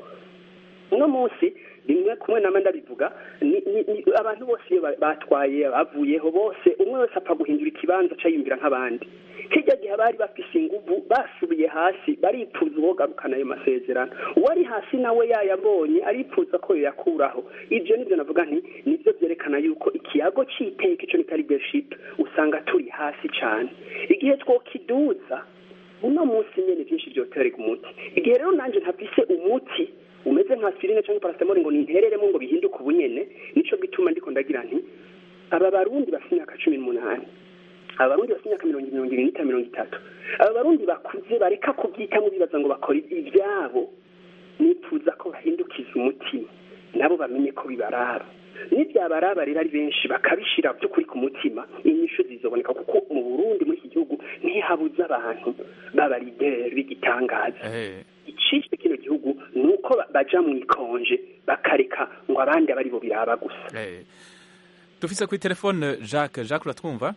uno munsi rimwe kumwe nama ndabivuga abantu bose iyo batwaye bavuyeho bose umwe wese apfa guhindura ikibanza acayumvira nk'abandi hirya gihe bari bafise inguvu basubiye hasi baripfuza uwogarukana ayo masezerano uwari hasi nawe yayabonye aripfuza ko yoyakuraho ibyo nibyo navuga nti nibyo byerekana yuko ikiyago cy'iteka icyo nita leadership usanga turi hasi cyane igihe twokiduza uno munsi nyene byinshi byoterega umuti igihe rero nanje ntafise umuti umeze nka aspirine cyangwa paracetamol ngo nintereremo ngo bihinduke ubunyene nico gituma ndiko ndagira nti aba barundi bafite imyaka cumi n'umunani aba barundi bafite imyaka mirongo mirongo ibiri n'itanu mirongo itatu aba barundi bakuze bareka kubyitamo bibaza ngo bakora ibyabo nifuza ko bahindukiza umutima nabo bamenye ko bibaraba n'ibyabaraba rero ari benshi bakabishyira by'ukuri ku mutima inyishu zizoboneka kuko mu burundi muri iki gihugu ntihabuze abantu b'abarideri b'igitangaza icishwe kino gihugu ni uko baja mu ikonje bakareka ngo abandi aba aribo biraba gusa dufise kuri telefone jacques jacques uratwumva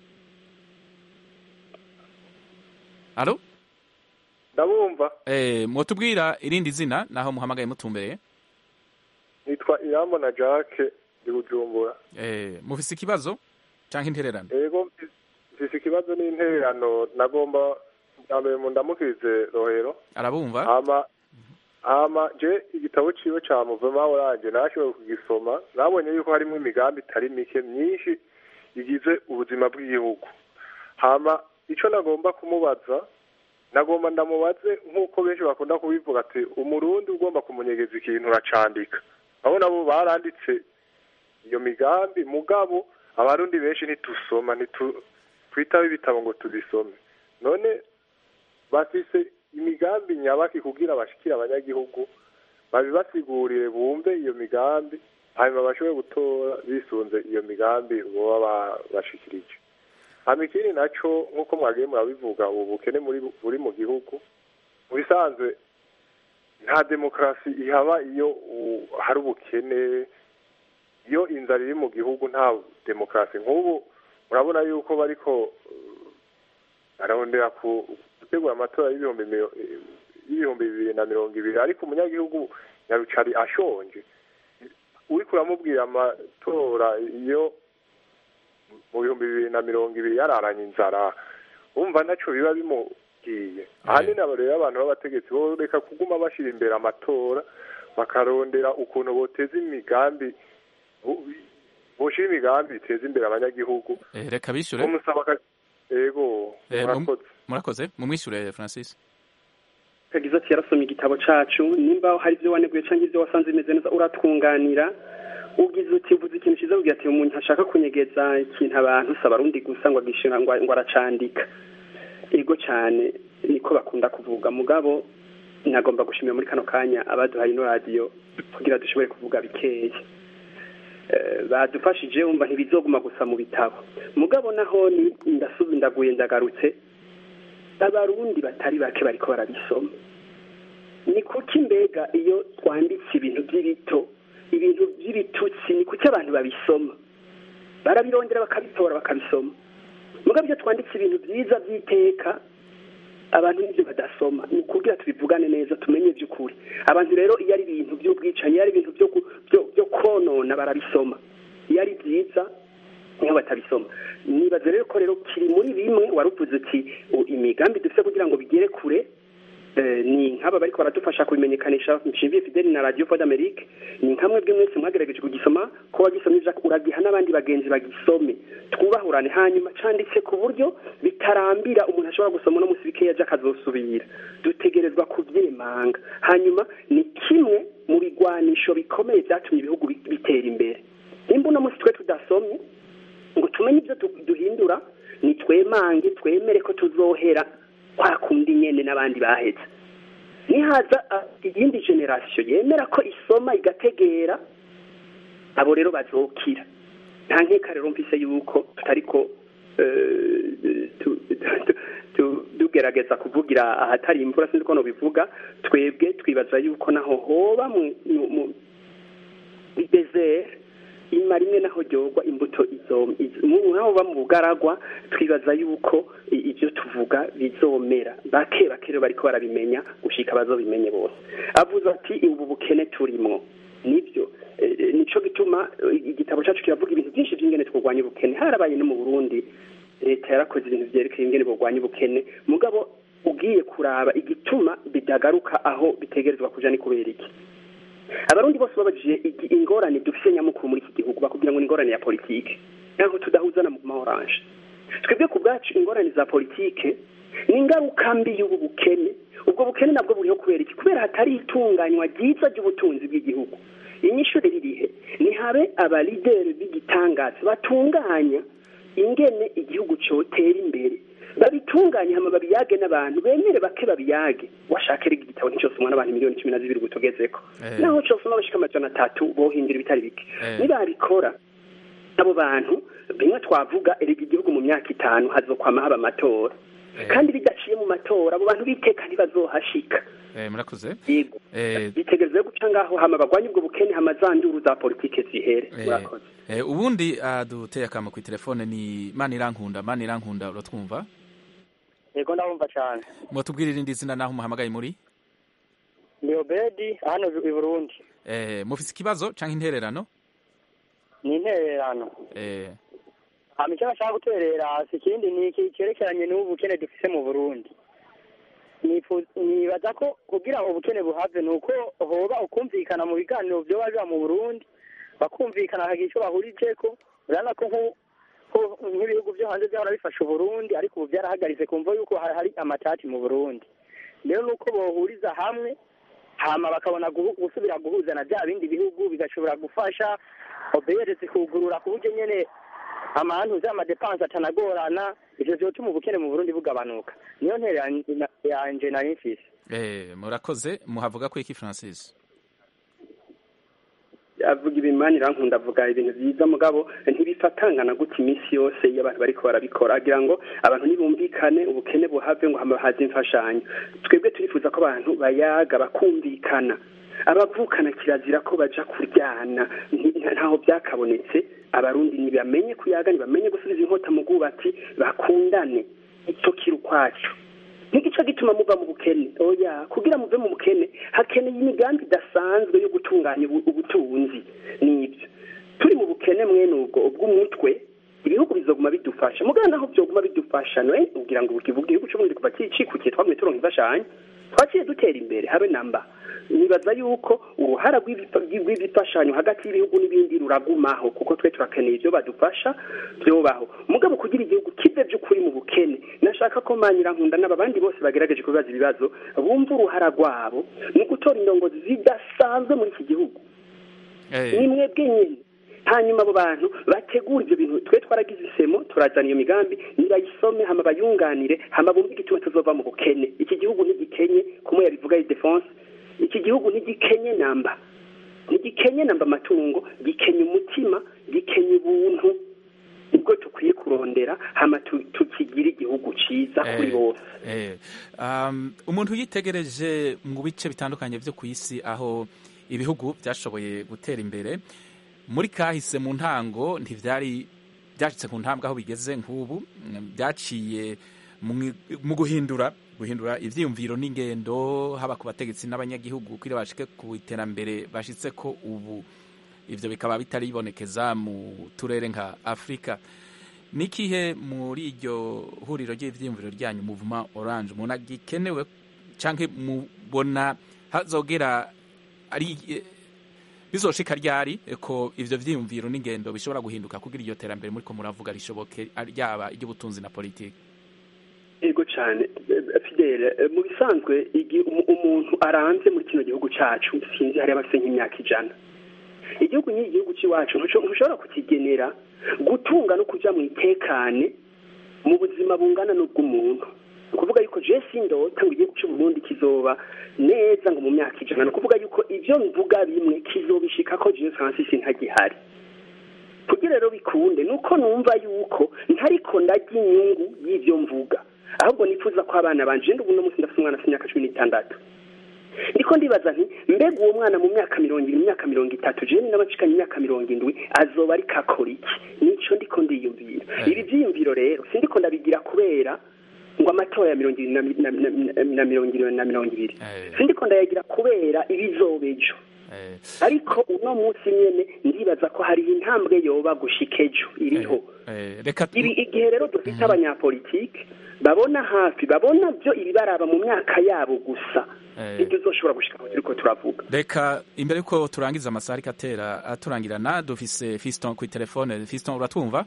alo ndabumva mwotubwira irindi zina naho muhamagaye mutumbereye nitwa irambo na jacques ndi bujumbura mufise ikibazo canke intererano yego mfise ikibazo n'intererano nagomba bwa mbere mu ndamukirize rohero arabumva hama hama je igitabo ciwe ca muvema oranje nashoboye kugisoma nabonye yuko harimo imigambi itari mike myinshi igize ubuzima bw'igihugu hama ico nagomba kumubaza nagomba ndamubaze nk'uko benshi bakunda kubivuga ati umurundi ugomba kumunyegeza ikintu uracandika abo nabo baranditse iyo migambi mugabo abarundi benshi ntitusoma ntitwitaho ibitabo ngo tubisome none bafise imigambi nyabaki kugira bashikire abanyagihugu babibasigurire bumve iyo migambi hanyuma bashobore gutora bisunze iyo migambi boba bashikirije hama ikindi naco nk'uko mwagiye murabivuga ubu bukene muri buri mu gihugu mu bisanzwe nta demokarasi ihaba iyo hari ubukene iyo inzara iri mu gihugu nta demokarasi nk'ubu murabona yuko bariko bararondera gutegura amatora y'ibihumbi y'ibihumbi bibiri na mirongo ibiri ariko umunyagihugu nyarucari ashonje uriko uramubwira amatora iyo mu bihumbi bibiri na mirongo ibiri yararanye inzara wumva ntaco biba bimubwiye ahanini abo rero abantu b'abategetsi bo reka kuguma bashira imbere amatora bakarondera ukuntu boteza imigambi boshira imigambi iteza imbere abanyagihugu reka bishure umusaba ego murakoze murakoze mumwishure francis yagize ati yarasomye igitabo cacu nimba hari ibyo waneguye cyangwa ibyo wasanze bimeze neza uratwunganira ugize uti uvuze ikintu cyiza ugira ati umuntu ashaka kunyegeza ikintu abantu saba arundi gusa ngo agishira ngo aracandika ego cyane niko bakunda kuvuga mugabo nagomba gushimira muri kano kanya abaduhaye ino radiyo kugira dushobore kuvuga bikeya badufashije wumva ntibizoguma gusa mu bitabo mugabo naho ni ndasubi ndaguye ndagarutse abarundi batari bake bariko barabisoma ni kuki mbega iyo twanditse ibintu by'ibito ibintu by'ibitutsi ni kuki abantu babisoma barabirondera bakabitora bakabisoma mugabo iyo twanditse ibintu byiza by'iteka abantu n'ibyo badasoma ni ukubwira tubivugane neza tumenye by'ukuri abantu rero iyo ari ibintu by'ubwicanyi iyo ari ibintu byo konona barabisoma iyo ari byiza niho batabisoma nibaza rero ko rero kiri muri bimwe wari uvuze uti imigambi dufite kugira ngo bigere kure ni nk'aba bariko baradufasha kubimenyekanisha nshingiye fideli na radio fod amerique ni nkamwe bwe mwese mwagerageje kugisoma ko wagisomye uragiha n'abandi bagenzi bagisome twubahurane hanyuma canditse ku buryo bitarambira umuntu ashobora gusoma no musi bikeya aja akazosubira dutegerezwa kuvyemanga hanyuma ni kimwe mu bigwanisho bikomeye vyatumye ibihugu bitera imbere nimba uno musi twe tudasomye ngo tumenye ibyo duhindura ni twemange twemere ko tuzohera kwa kundi nyene n'abandi baheze nihaza iyindi generasiyo yemera ko isoma igategera abo rero bazokira nta nkeka rero mvise yuko tutariko tugerageza kuvugira ahatari imvura sinzi ko nobivuga twebwe twibaza yuko naho hoba mu desert ima rimwe naho ryorwa imbuto izo naho ba mu bugaragwa twibaza yuko ibyo tuvuga bizomera bake bake rero bariko barabimenya gushika bazobimenye bose avuze ati ubu bukene turimwo nibyo nico gituma igitabo cyacu kiravuga ibintu byinshi by'ingene twurwanya ubukene harabaye no mu burundi leta yarakoze ibintu vyerekeye ingene burwanya ubukene mugabo ugiye kuraba igituma bidagaruka aho bitegerezwa kuja ni kubera iki abarundi bose babajije ingorane dufise nyamukuru muri iki gihugu bakubwira ngo ni ingorane ya politike nkaho tudahuzana mu ma oranje twebwe ku bwacu ingorane za politike ni ingaruka mbi y'ubu bukene ubwo bukene nabwo buriho kubera iki kubera hatari itunganywa ryiza ry'ubutunzi bw'igihugu inyishu ririhe nihabe abalideri b'igitangaza batunganya ingene igihugu cotera imbere babitunganye hama babiyage n'abantu bemere bake babiyage washaka rega igitabo nticosomwa n'abantu miliyoni cumi na zibiri gutugezeko naho cosoma bashika amajana atatu bohindura ibitari bike nibabikora abo bantu bimwe twavuga erega igihugu mu myaka itanu hazokwama haba amatora kandi bidaciye mu matora abo bantu biteka ntibazohashika murakoze yego bitegereze guca ngaho hama bagwanye ubwo bukene hama za nduru za politike zihere murakoze ubundi aduteye akamo ku telefone ni manirankunda manirankunda uratwumva yego ndabumva cyane mwatubwira irindi zina naho umuhamagaye muri ni obedi hano i burundi mufise ikibazo cyangwa intererano ni intererano eh hama icyo bashaka guterera si ikindi ni iki cyerekeranye n'ubukene dufise mu burundi nibaza ko kugira ngo ubukene buhave ni uko hoba ukumvikana mu biganiro vyoba biba mu burundi bakumvikana hakagira icyo bahurijeko urabona ko nk'ibihugu vyo hanze vyahora bifasha uburundi ariko ubu vyarahagaritse kumva yuko hari amatati mu burundi rero nuko bohuriza hamwe hama bakabona gusubira guhuza na bya bindi bihugu bigashobora gufasha obr zikugurura ku buryo nyene amantu z'amadepanse atanagorana ivyo vyotuma ubukene mu burundi bugabanuka niyo ntere yanje nari mfise eh murakoze muhavuga ko iki francis avuga ibimanira nkunda avuga ibintu byiza mugabo ntibifatangana gutya iminsi yose iyo abantu bariko barabikora agira ngo abantu ntibumvikane ubukene buhave ngo hama haze imfashanyo twebwe turifuza ko abantu bayaga bakumvikana abavukana kirazira ko baja kuryana ntaho byakabonetse abarundi ntibamenye kuyaga ntibamenye gusubiza inkota mu bwubati bakundane icyo kiri ukwacu ntigice gituma muva mu bukene oya kugira muve mu bukene hakeneye imigambi idasanzwe yo gutunganya ubutunzi n'ibyo turi mu bukene mwene ubwo ubw'umutwe ibihugu bizoguma bidufasha mugana naho byoguma bidufasha no kugira ngo igihugu cy'ubundi kuva cikukiye twamwe turonka imfashanyo twaciye dutera imbere habe namba nibaza yuko uruhara rw'ibifashanyo hagati y'ibihugu n'ibindi ruragumaho kuko twe turakeneye ibyo badufasha byobaho mugabo kugira igihugu kive by'ukuri mu bukene nashaka ko nkunda n'abandi bose bagerageje kubibaza ibibazo bumva uruhara rwabo ni ugutora indongozi zidasanzwe muri iki gihugu ni mwebwe nyine hanyuma abo bantu bategura ibyo bintu twe twaragize isemo turazana iyo migambi nibayisome hama bayunganire hama bumve igituma tuzova mu bukene iki gihugu ntigikenye kumwe yabivuga defense iki gihugu ntigikenye namba ntigikenye namba amatungo gikenye umutima gikenye ubuntu nibwo tukwiye kurondera hama tukigire igihugu cyiza kuri bose umuntu yitegereje mu bice bitandukanye byo ku isi aho ibihugu byashoboye gutera imbere muri kahise mu ntango ntibyari byacitse ku ntambwe aho bigeze nk'ubu byaciye mu guhindura guhindura ibyiyumviro n'ingendo haba ku bategetsi n'abanyagihugu kugira bashike ku iterambere bashitse ko ubu ibyo bikaba bitari bibonekeza mu turere nka afurika n'ikihe muri iryo huriro ry'ibyiyumviro ryanyu muvuma oranje umuntu agikenewe cyangwa mubona hazogera ari bizoshika ryari ko ivyo vyiyumviro n'ingendo bishobora guhinduka kugira iryo terambere muri ko muravuga rishoboke ryaba iry'ubutunzi na politiki yego cyane fidele mu bisanzwe umuntu aranze muri kino gihugu cacu sinzi hari abafite nk'imyaka ijana igihugu nyiri igihugu cy'iwacu ntushobora kukigenera gutunga no kuja mu itekane mu buzima bungana n'ubw'umuntu ni ukuvuga yuko jesi ndota ngo igihugu cy'uburundi kizoba neza ngo mu myaka ijana ni ukuvuga yuko ibyo mvuga bimwe kizobishika ko jesu francis ntagihari kugira rero bikunde ni uko numva yuko ntariko ndarya inyungu y'ibyo mvuga ahubwo nifuza ko abana banje ubu no munsi ndafite umwana afite imyaka cumi n'itandatu niko ndibaza nti mbega uwo mwana mu myaka mirongo irindwi mu myaka mirongo itatu jewe n'abacikanye imyaka mirongo indwi azoba ariko akora iki nico ndiko ndiyumvira ibi byiyumviro rero sindiko ndabigira kubera ngo amatora ya mirongo irindwi na mirongo irindwi na mirongo ibiri sindiko ndayagira kubera ibizoba ejo ariko uno munsi nyene ndibaza ko hariho intambwe yoba gushika ejo iriho igihe rero dufite abanyapolitike babona hafi babona byo ibibaraba mu myaka yabo gusa ibyo uzoshobora gushika aho turiko turavuga reka imbere yuko turangiza amasaha ariko atera aturangirana dufise fiston ku telefone fiston uratwumva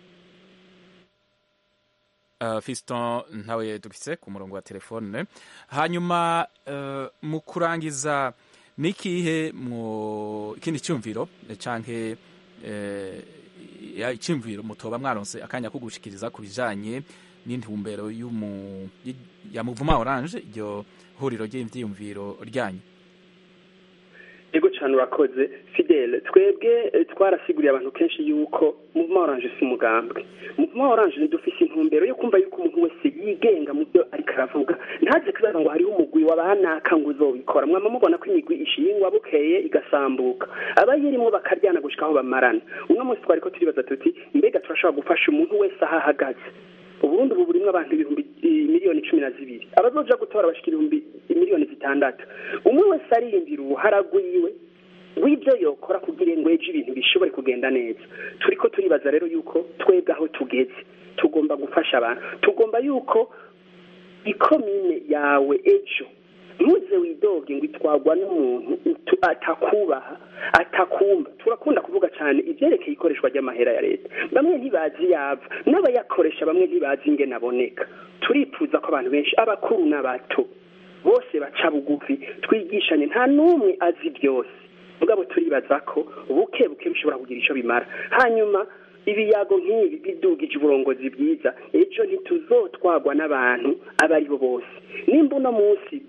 Uh, fiston ntawe dufise ku murongo wa telefone hanyuma uh, mu kurangiza nikihe mu ikindi cyumviro canke uh, icyumviro mutoba mwaronse akanya ko gushikiriza ku bijanye n'intumbero y'umu ya muvuma orange iryo huriro ry'ivyiyumviro ryanyu yego cyane urakoze fidele twebwe twarasiguriye abantu kenshi yuko muvuma oranje si umugambwe muvuma oranje ntidufise intumbero yo kumva yuko umuntu wese yigenga mu byo ariko aravuga ntaze kubaza ngo hariho umugwi wabanaka ngo uzobikora mwama mubona ko imigwi ishingwa bukeye igasambuka abayirimo bakaryana gushika aho bamarana uno munsi twari ko turibaza tuti mbega turashobora gufasha umuntu wese aho ahagaze uburundi ubu burimwo abantu ibihumbi miliyoni cumi na zibiri abazoja gutora bashika ibihumbi miliyoni zitandatu umwe wese ariyumvira uruhara rwiwe w'ibyo yokora kugira ngo ejo ibintu bishobore kugenda neza turiko turibaza rero yuko twebwe aho tugeze tugomba gufasha abantu tugomba yuko ikomine yawe ejo ntuze widoge ngo itwagwa n'umuntu atakubaha atakumva turakunda kuvuga cyane ibyerekeye ikoreshwa ry'amahera ya leta bamwe ntibazi yava n'abayakoresha bamwe ntibazi ingene aboneka turifuza ko abantu benshi abakuru n'abato bose baca bugufi twigishanye nta n'umwe azi byose mugabo turibaza ko buke buke bishobora kugira icyo bimara hanyuma ibiyago nk'ibi bidugije uburongozi bwiza ejo ntituzotwagwa n'abantu abo ari bo bose nimba uno munsi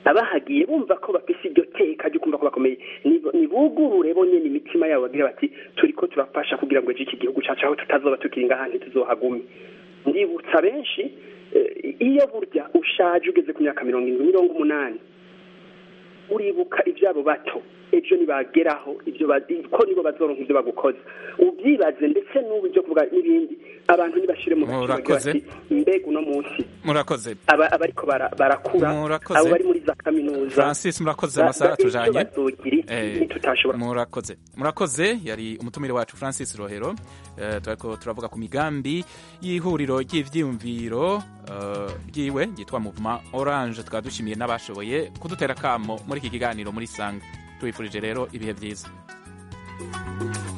abahagiye bumva ko bafise iryo teka ryo kumva ko bakomeye nibugurure bonyene imitima yabo bagira bati turiko turafasha kugira ngo ejo iki gihugu cacu aho tutazoba tukiri ngaha ntituzohagume ndibutsa benshi iyo burya ushaje ugeze ku myaka mirongo irindwi mirongo umunani uribuka ibyabo bato ejo nibageraho ibyo ko nibo bazoronka ibyo bagukoze ubyibaze ndetse n'ubu ibyo kuvuga n'ibindi abantu ntibashire mu murakoze mbega uno munsi murakoze aba abariko barakura abo bari muri za kaminuza francis murakoze amasaha tujanye murakoze murakoze yari umutumire wacu francis rohero turiko turavuga ku migambi y'ihuriro ry'ivyiyumviro ryiwe ryitwa movement orange tukaba dushimiye n'abashoboye kudutera kamo muri iki kiganiro muri sanga tubifurije rero ibihe byiza